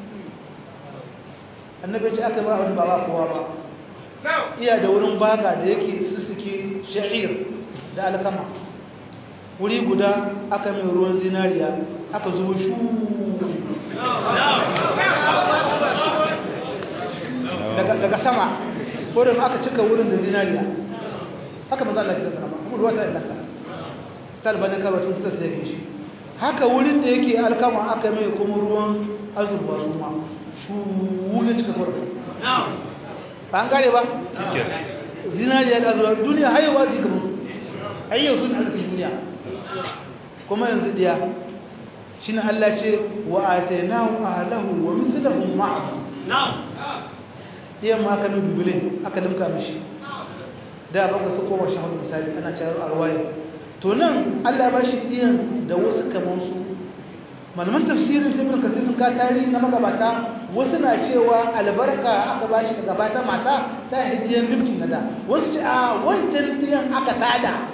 annabi ce aka ba wani baba kowa ba iya da wurin baga da yake sussuke sha'ir da alkama wuri guda aka mai ruwan zinariya aka zubo shu daga sama wurin aka cika wurin da zinariya haka maza Allah ya sanar kuma ruwa ta ilaka talbanin karwacin suka sai shi haka wurin da yake alkama aka mai kuma ruwan azurba su ma su wuce cika wurin ba an gare ba zinariya da azurba duniya hayewa zai gaba hayyau sun arzikin duniya kuma yanzu diya shi na Allah ce wa atainahu ahlahu wa mithlahum ma'ahu iyan ma aka nubi bilin aka limka mishi da ba ka su koma shahadu misali ana cewa alwaye to nan Allah ba shi iyan da wasu kamar su malaman tafsirin ibn kasir sun ka tarihi na magabata wasu na cewa albarka aka ba shi daga bata mata ta hijiyar limki na da wasu ce a wancan iyan aka tada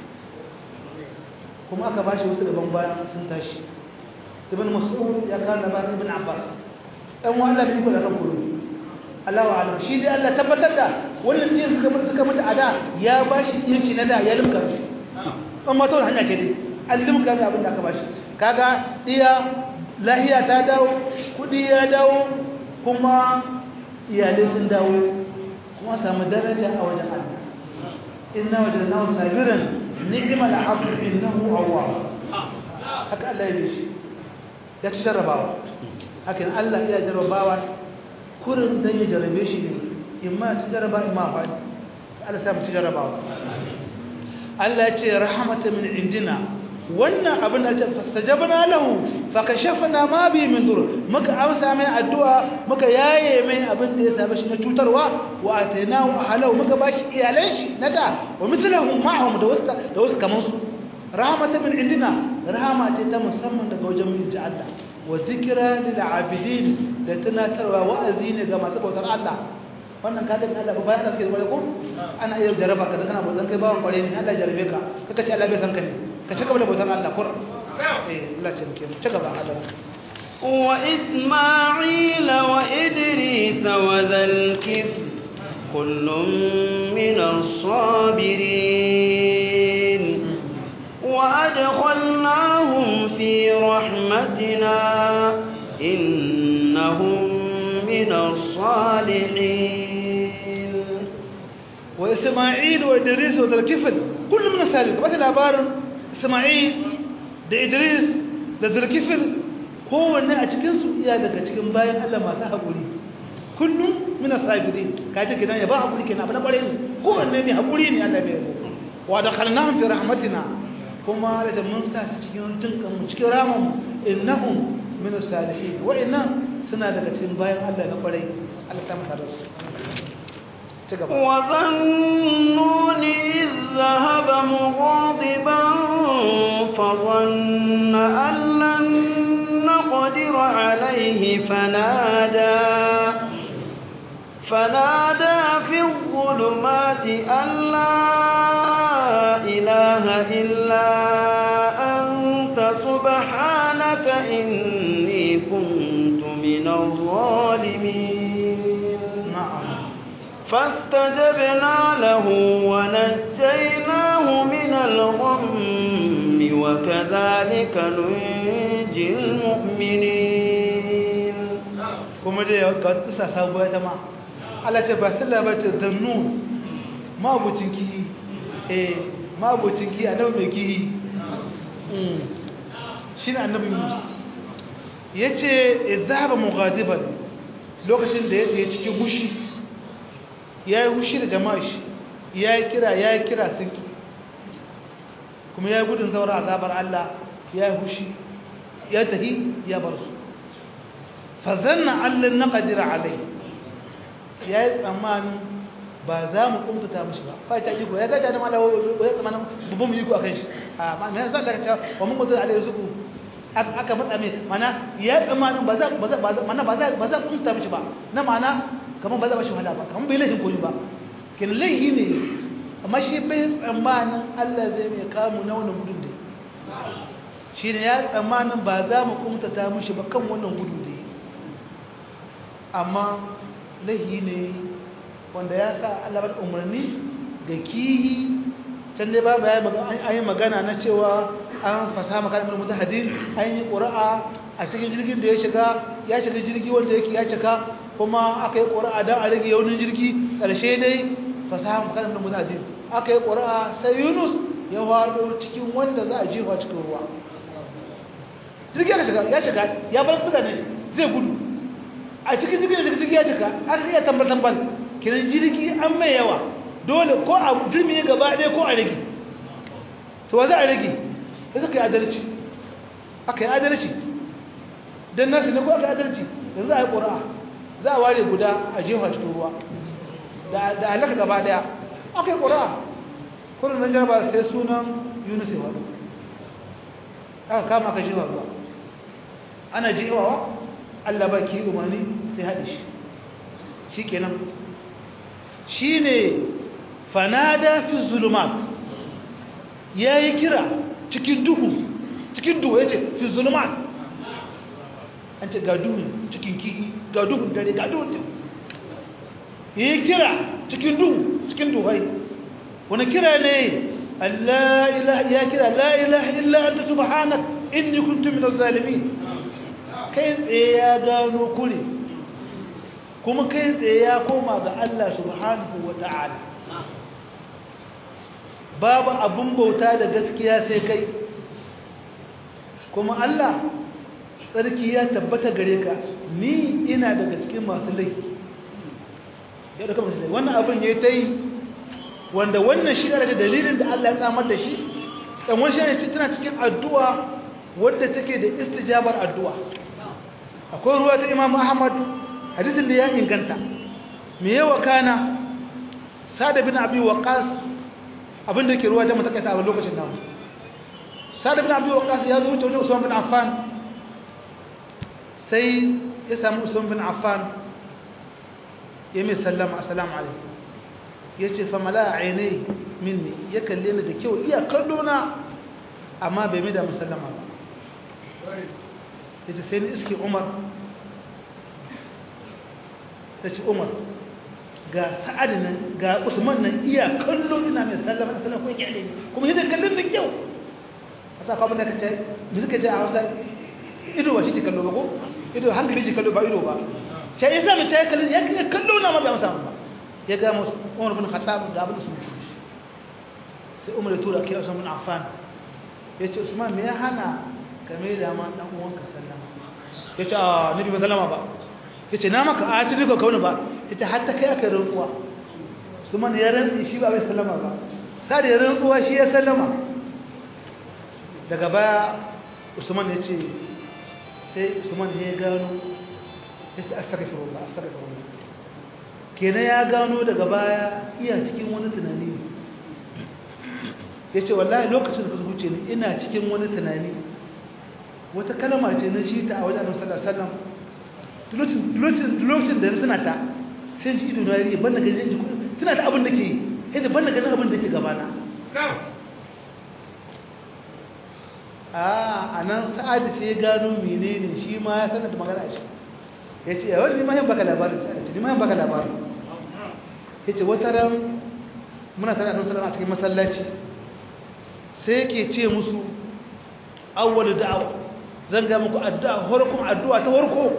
kuma aka ba shi wasu gaban bayan sun tashi ibn mas'ud ya kawo labarin ibn abbas ɗan wa Allah bai kula kan kudu Allah wa alam shi dai Allah tabbatar da wannan din suka mutu suka mutu a da ya bashi yanci na da ya limka shi an ma tawar hanya ce dai an limka da abin da aka bashi kaga iya lahiya ta dawo kudi ya dawo kuma iyalai sun dawo kuma samu daraja a wajen Allah inna wajadnahu sabiran ni'mal abdu innahu awwab haka Allah ya bishi ya ci jarrabawa hakan Allah ya jarrabawa kurin dan ya jarabe shi ne in ma ci jaraba in ma faɗi Allah sa mu ci jarabawa Allah ya ce rahmata min indina wannan abin da ta fastajabna lahu fa kashafna ma bi min dur muka amsa mai addu'a muka yaye mai abin da ya saba shi na cutarwa wa atainahu ahlahu muka bashi iyalan shi na da wa mithluhum ma'ahum da wasu da wasu kaman su rahmata min indina rahama ce ta musamman daga wajen mu ji Allah wa zikira lil abidin da tunatarwa wa'azi ne ga masu bautar Allah wannan ka gani Allah ba bayan da suke bare ko ana iya jaraba ka da kana bautar kai bawan kware ne Allah jarabe ka kaka ce Allah bai san ka ne ka ci gaba da bautar Allah kur eh Allah ce muke ci gaba Allah wa isma'il wa idris wa zal kifl kullum min as-sabirin وأدخلناهم في رحمتنا إنهم من الصالحين وإسماعيل وإدريس وذا الكفل كل من السالك بس العبار إسماعيل da Idris da Zulkifil kowanne a cikinsu iya daga cikin bayan Allah masu haƙuri kullum mina sabirin kaji kidan ya ba haƙuri kenan abu na ƙware ne kowanne ne haƙuri ne Allah bai yabo wa da khalnahum fi rahmatina kuma da mun sa su cikin tunkan cikin ramin innahum min salihin wa inna suna daga cikin bayan Allah na kwarai Allah ta mata da su ci gaba wa dhannuni idh dhahaba mughadiban fa dhanna an lan naqdir alayhi fanada فنادى في الظلمات أن لا إله إلا أنت سبحانك إني كنت من الظالمين نعم فاستجبنا له ونجيناه من الغم وكذلك ننجي المؤمنين kuma dai ga kisa sabuwa ta ma Allah ce ba sallah ba ce zannu mabucin kihi eh mabucin kihi annabi mai kihi shi ne annabi Musa yace izhaba mughadiban lokacin da ya cikin hushi yayi hushi da jama'a shi yayi kira yayi kira sun ki kuma yayi gudun zaura azabar Allah yayi hushi ya tahi ya bar su fazanna allan naqdir alai yayi tsammanin ba za mu kumtata mishi ba fa ta iko ya gaja da malawa ba ya tsammanin babban mu iko akan shi a ma me yasa Allah ya ce wa mun kumtata alai zuku aka matsa mai mana ya tsammanin ba za ba za mana ba za ba za kumtata mishi ba na mana kaman ba za ba shi wahala ba kaman bai laifin koyi ba kin laifi ne amma shi bai tsammanin Allah zai mai kamu na wannan gudun da shi ne ya tsammanin ba za mu kumtata mishi ba kan wannan gudun da amma lahi ne wanda ya sa alabar umarni ga kihi can dai babu ya yi magana na cewa an fasa makarar mutu hadin an yi ƙura'a a cikin jirgin da ya shiga ya shiga jirgi wanda yake ya cika kuma aka yi ƙura'a don a rage yaunin jirgi ƙarshe dai fasahan makarar da mutane aka yi ƙura'a sai yunus ya wado cikin wanda za a jefa cikin ruwa jirgi ya shiga ya shiga ya bar mutane zai gudu a cikin jirgin da jirgi ya cika aka iya tambal tambal kiran jirgi an mai yawa dole ko a jirmi gaba ɗaya ko a rage to wa za a rage da suka yi adalci aka yi adalci don nasu ne ko aka yi adalci yanzu a yi ƙura'a za a ware guda a jefa cikin ruwa da alaka gaba daya aka yi ƙura'a kudin nan jarba sai sunan yunus ya aka kama aka jefa ruwa ana jefawa allah ba ki umarni sai haɗe shi shi kenan shi ne fanada fi zulumat ya yi kira cikin duhu cikin duhu ya ce fi zulumat an ce ga duhun cikin kihi ga duhun dare ga duhun teku yi kira cikin duhu cikin duhai wani kira ne ya kira la ilaha illa anta subhanak inni kuntu min zalimin kai tsaye ya gano kure kuma kai tsaye ya koma ga Allah subhanahu wa ta'ala babu abun bauta da gaskiya sai kai kuma Allah tsarki ya tabbata gare ka ni ina daga cikin masu laifi ya da kamar wannan abin ya ta yi wanda wannan shi da dalilin da Allah ya tsamar da shi ɗan wani shi tana cikin addu'a wadda take da istijabar addu'a akwai ruwa ta imam ahmad hadisin da ya inganta me yawa kana sada bin abi waqas abin da ke ruwa da matakaita a lokacin namu sada bin abi waqas ya zo wuce wani usman bin affan sai ya samu usman bin affan ya mai sallama assalamu alaikum ya ce fa mala ainihi minni ya kalle ni da kyau iya kallo na amma bai mai da musallama ba ya ce sai ni iske umar ta ce umar ga sa'ad nan ga usman nan iya kallo ina mai sallama sallama ko yake ne kuma yadda kallon da kyau a sa kwamata ka ce mu suka ce a hausa ido ba shi ce kallo ba ko ido hankali ce kallo ba ido ba ce ya zama ce kallon ya kallo na ma bai amsa ba ya ga musu umar bin khattab ga abin da sun shi sai umar ya tura kira usman bin affan ya ce usman me ya hana ka mai da ma dan uwanka sallama ya ce a nabi ba sallama ba ya ce na maka a ta duka kauna ba ya ce hatta kai aka rantsuwa usman ya rantsi shi ba bai sallama ba sai ya rantsuwa shi ya sallama daga baya usman ya ce sai usman ya gano ya ce astaghfirullah astaghfirullah kenan ya gano daga baya iya cikin wani tunani ya ce wallahi lokacin da ka zuce ni ina cikin wani tunani wata kalma ce na ci ta a wajen annabi sallallahu alaihi wasallam lokacin da suna ta sai ji ido na yi ban da ganin ji suna ta abin da ke yadda ban da ganin abin da ke gabana a nan sa'adu sai ya gano menene shi ma ya sanar da magana shi ya ce yawon ni mayan baka labarin ce ni mayan baka labarin ya ce wata ran muna tare da salama a cikin masallaci sai yake ce musu awwal da'awa zan ga muku addu'a horkon addu'a ta horko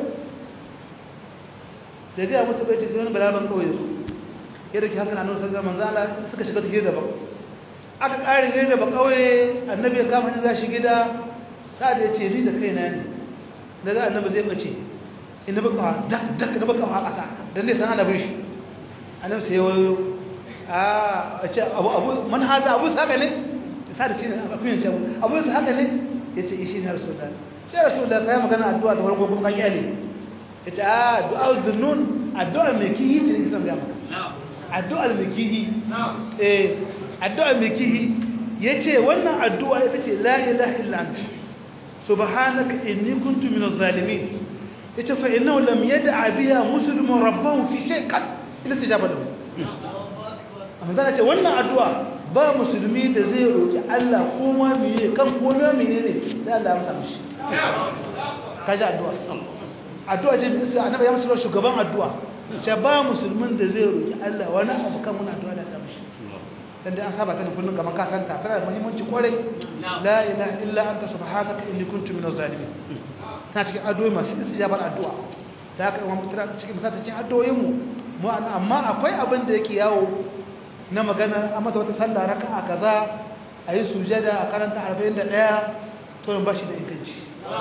da ga musu bai ce sai wani balaban kawai su ya dauki hakan annabi sallallahu alaihi wasallam suka shiga hira ba aka kare hira ba kawai annabi ya kama za shi gida sai da ya ce ni da kaina ne daga annabi zai bace inda baka dak dak da baka a kasa dan ne san annabi shi annabi sai wayo a ce abu abu man hada abu saka ne sai da cin akuyin ce abu saka ne yace ishi ne rasulullah sai rasulullah kai magana addu'a da farko kuma kyale yace a du'a dhunnun addu'a mai kihi ce ne san ga maka addu'a mai kihi eh addu'a mai kihi yace wannan addu'a ita ce la ilaha illa anta subhanaka inni kuntu minaz zalimin yace fa innahu lam yad'a biha muslimun rabbahu fi shay'in illa tijaba lahu amma zan ce wannan addu'a ba musulmi da zai roki Allah ko ma miye kan ko na menene sai Allah ya amsa mishi kaji addu'a addu'a ce bisa annabi ya musu shugaban addu'a ce ba musulmin da zai roki Allah wani abu kan wannan addu'a da ta mishi dan dai an saba ta kullun kamar ka santa tana da muhimmanci kwarai la ilaha illa anta subhanaka inni kuntu minaz zalimin ta cikin addu'o'i masu istijabar addu'a da haka imam mutura cikin misali cikin addu'o'in mu mu amma akwai abin da yake yawo na magana amma da wata sallah raka'a kaza ayi sujada a karanta 41 to ba shi da inganci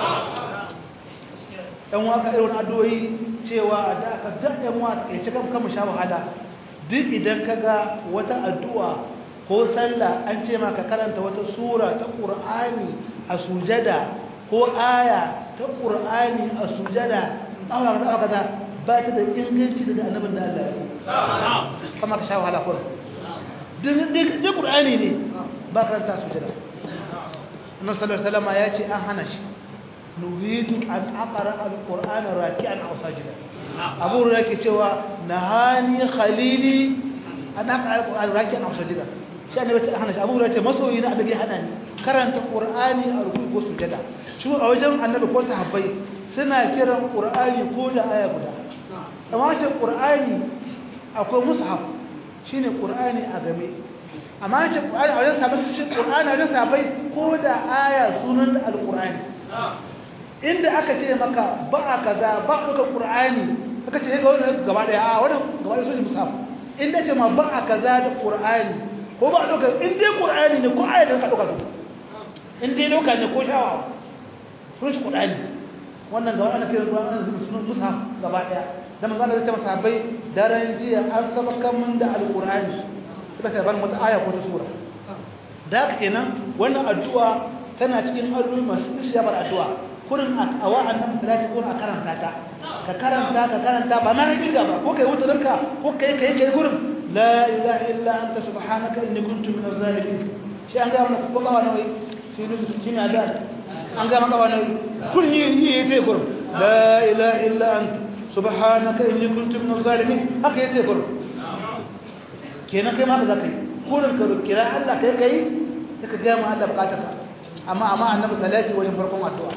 ɗan waka irin addu'o'i cewa da aka ja ɗan waka ya ci kan kama sha wahala duk idan ka ga wata addu'a ko sallah an ce ma ka karanta wata sura ta ƙur'ani a sujada ko aya ta ƙur'ani a sujada awa kaza awa kaza ba ta da inganci daga annabin da Allah ya kama ka sha wahala kuma duk ƙur'ani ne ba karanta sujada annabi sallallahu alaihi wasallam ya ce an hana shi nuhitu an aqra alqur'ana raki'an aw sajida abu hurairah yake cewa nahani khalili an aqra alqur'ana raki'an aw sajida shi annabi ce hana shi abu hurairah ce masoyi na annabi hana ni karanta qur'ani a ruku ko sujada shi a wajen annabi ko sahabbai suna kiran qur'ani ko da aya guda amma wajen qur'ani akwai mushaf shine qur'ani a game amma wajen qur'ani a wajen sahabbai shi qur'ani a wajen sahabbai ko da aya sunan alqur'ani inda aka ce maka ba a kaza ba a ɗaukar ƙur'ani aka ce ga wani gaba ɗaya a wani gaba ɗaya sun musaf inda ce ma ba a kaza da ƙur'ani ko ba a ɗaukar in dai ƙur'ani ne ko ayatun ka ɗauka su in dai ɗauka ne ko shawa sun shi ƙur'ani wannan gaba ana kiran ƙur'ani sun musaf gaba ɗaya da manzo Allah ya ce masa bai daren jiya an saba kan mun da alƙur'ani suka ce ban wata aya ko ta sura da haka kenan wannan addu'a tana cikin addu'o'i masu ishiyabar addu'a kurin a wa'annan salati ko a karanta ta ka karanta ka karanta ba na kirga ba ko kai wutarinka ko kai kai kai gurin la ilaha illa anta subhanaka inni kuntu minaz zalimin shi an ga mana ko kawa nawi shi ne shi ne da an ga maka wani kun yi yi yi gurin la ilaha illa anta subhanaka inni kuntu minaz zalimin haka yake gurin kenan kai ma ka zaka yi kurin ka kira Allah kai kai sai ka ga mu Allah bukatarka amma amma annabi salati wajen farkon addu'a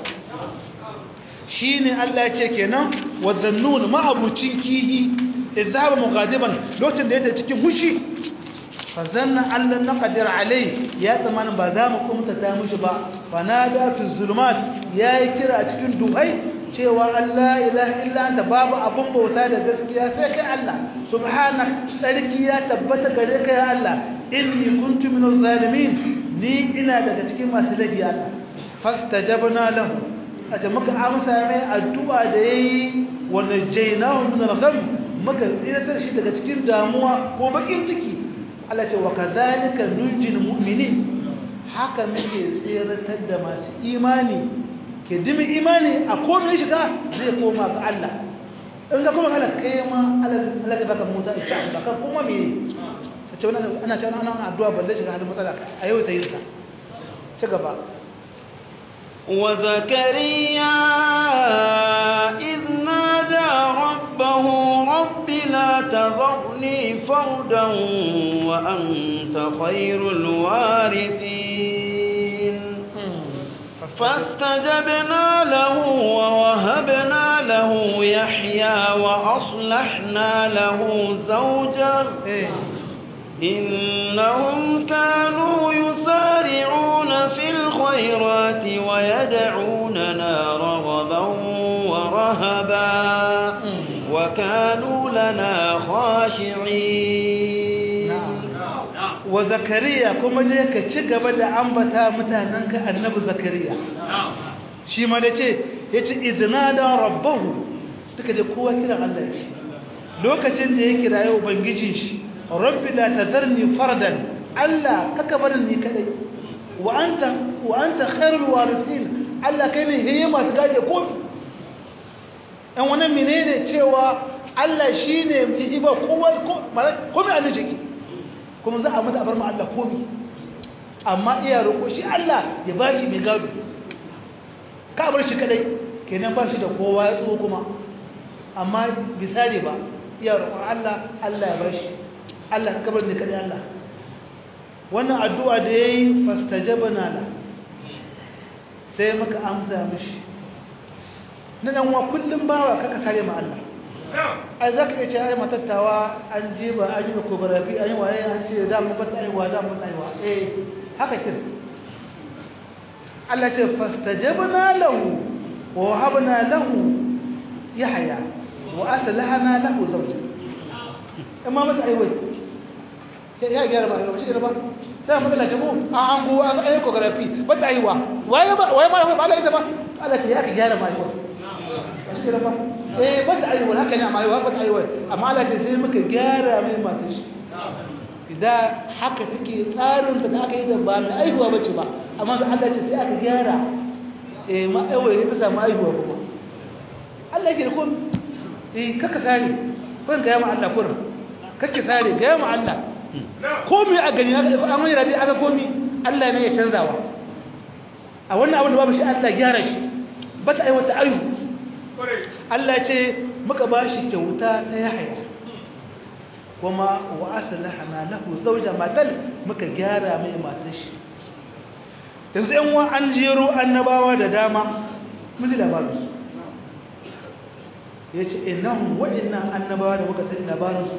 shine Allah ya ce kenan wadhannun ma'abucin kihi izaba mughadiban lokacin da yake cikin hushi fa zanna Allah naqdir alai ya tsammanin ba za mu kumta ta mishi ba fanada fi zulumat yayi kira cikin duhai cewa Allah ilaha illa anta babu abun bauta da gaskiya sai kai Allah subhanak sarki ya tabbata gare ka ya Allah inni kuntu minaz zalimin ni ina daga cikin masu laifi Allah fastajabna lahu ata muka amsa mai addu'a da yayi wa najaynahu min al-gham muka tsiratar shi daga cikin damuwa ko bakin ciki Allah ce wa kadhalika nunjil mu'minin haka muke tsiratar da masu imani ke dimi imani a komai shiga zai koma ga Allah in ga kuma Allah kai ma Allah zai baka mota insha Allah kan kuma me ce wannan ana cewa ana addu'a balle shiga halin matsala a yau ta yi ta ci gaba وزكريا إذ نادى ربه رب لا تذرني فردا وأنت خير الوارثين فاستجبنا له ووهبنا له يحيى وأصلحنا له زوجا إنهم كانوا يسارعون في الخيرات ويدعوننا رغبا ورهبا وكانوا لنا خاشعين وزكريا كما جاء كتشغب da ambata mutananka annabi zakariya shi ma da ce yace iznada rabbahu duka da kowa kiran Allah yake lokacin da ya kiraye ubangijin shi rabbi la tadharni fardan Allah kaka barin ni kadai wa anta wa anta khairul warithin Allah kai ne heye masu gaje ko dan wannan menene cewa Allah shine yi ba kowa ko ko mai Allah jiki kuma za a mata bar ma Allah komi amma iya roƙo shi Allah ya bashi mai gado ka bar shi kadai kenan ba shi da kowa ya tso kuma amma bisari ba iya roƙon Allah Allah ya bashi Allah ka kabar ne kadai Allah wannan addu'a da yayi fastajabna la sai muka amsa mishi na dan wa kullum bawa kaka kare ma Allah ai za ka iya ce ai matattawa an ji ba an yi ecography an yi waye an ce da mu bata aiwa da mu bata aiwa eh haka kin Allah ce fastajabna lahu wa wahabna lahu yahya wa aslahna lahu zawja amma mata aiwa ya gyara ba shi ba da mu da jabo an an go an ai ecography bata aiwa waye ba waye ba ba Allah ita ba Allah ce ya ka gyara ma aiwa shi ba eh ba ta aiwa haka ne amma aiwa ba ta aiwa amma Allah ce sai muka gyara mai mata shi idan haka take tsarin da aka yi da ba mai aiwa bace ba amma sai Allah ce sai aka gyara eh ma aiwa ya ta samu aiwa kuma Allah yake kun eh kaka sare kun ga yamma Allah kun kake sare ga yamma Allah komai a gani aka an wani radi aka komi Allah ne ya canzawa a wannan abin da babu shi Allah gyara shi ba ta aiwata ayu Allah ce muka ba shi kyauta ta yahaya kuma wa aslahana lahu zawja matal muka gyara mai matar shi yanzu yan wa an jero annabawa da dama mun ji labarin su yace innahum wa inna annabawa da muka tafi labarin su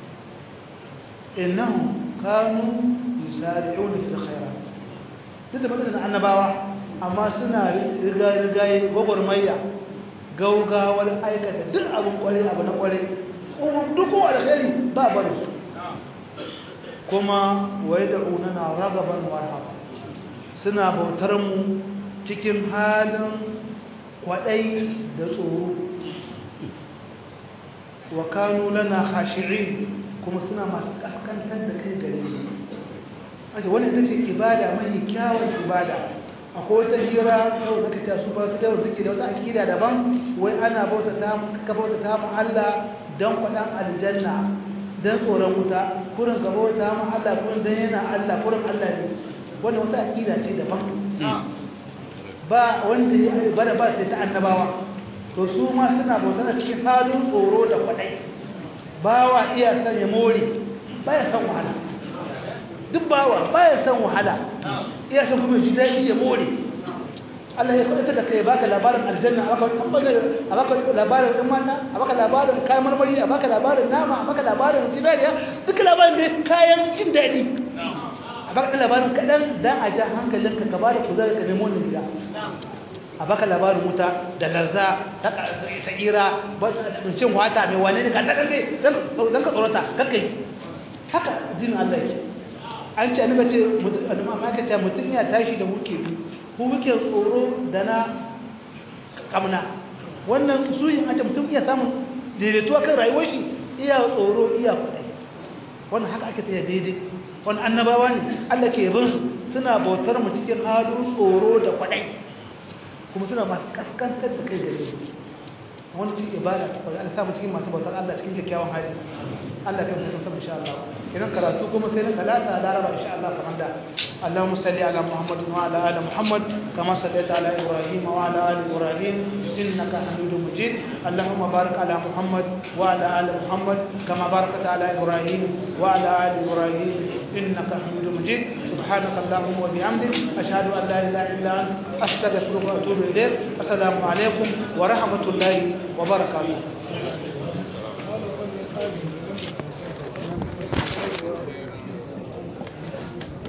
innahum kanu yusari'una fil khairat duk da mutum annabawa amma suna riga rigaye gwagwarmaya gaugawar aikata duk abin kwarai abu na kwarai duk kowa da khairi ba barin su kuma wai da unana ragaban warhaba suna bautar mu cikin halin kwadai da tsoro wa kanu lana khashi'in kuma suna masu kaskantar da kai gare su aje wannan ita ce ibada mai kyawun ibada akwai wata hira yau da kace su ba su da suke da wata akida daban wai ana bauta ta ka bauta ta mu Allah dan kwadan aljanna dan tsoron wuta kurin ka bauta mu Allah kurin dan yana Allah kurin Allah ne wannan wata akida ce daban ba wanda ya bada ba sai ta annabawa to su ma suna bauta na cikin halin tsoro da kwadai bawa iya san ya more baya san wahala duk bawa baya san wahala iya san kuma ji daɗi ya more Allah ya kwata da kai baka labarin aljanna a baka a baka labarin ɗin mata a baka labarin kayan marmari a baka labarin nama a baka labarin zinariya duk labarin da kayan jin daɗi a baka labarin kaɗan dan a ja hankalinka ka ba da kuzari ka nemo wannan gida a baka labarin wuta da larza ta tsira cin wata mai wane ne ka ɗaɗa ne don ka tsorata kakai haka addinin Allah yake an ce annabi ce amma aka ce mutum ya tashi da muke bi ko muke tsoro da na kamna wannan su yin an ce mutum iya samun daidaituwa kan rayuwar shi iya tsoro iya kuɗai wannan haka ake tsaye daidai wani annabawa ne Allah ke yabin su suna bautar mu cikin halin tsoro da kwaɗai kuma suna masu kaskantar da kai gare su wani cikin ibada ta kwarai Allah samu cikin masu bautar Allah cikin kyakkyawan hali Allah kan mutum sama insha Allah kiran karatu kuma sai na talata laraba insha Allah kamar da Allahumma salli ala Muhammad wa ala ali Muhammad kama sallaita ala Ibrahim wa ala ali Ibrahim innaka Hamidum Majid Allahumma barik ala Muhammad wa ala ali Muhammad kama barakta ala Ibrahim wa ala ali Ibrahim innaka Hamidum Majid سبحانك اللهم وبحمدك أشهد أن لا إله إلا أنت أستغفرك وأتوب إليك السلام عليكم ورحمة الله وبركاته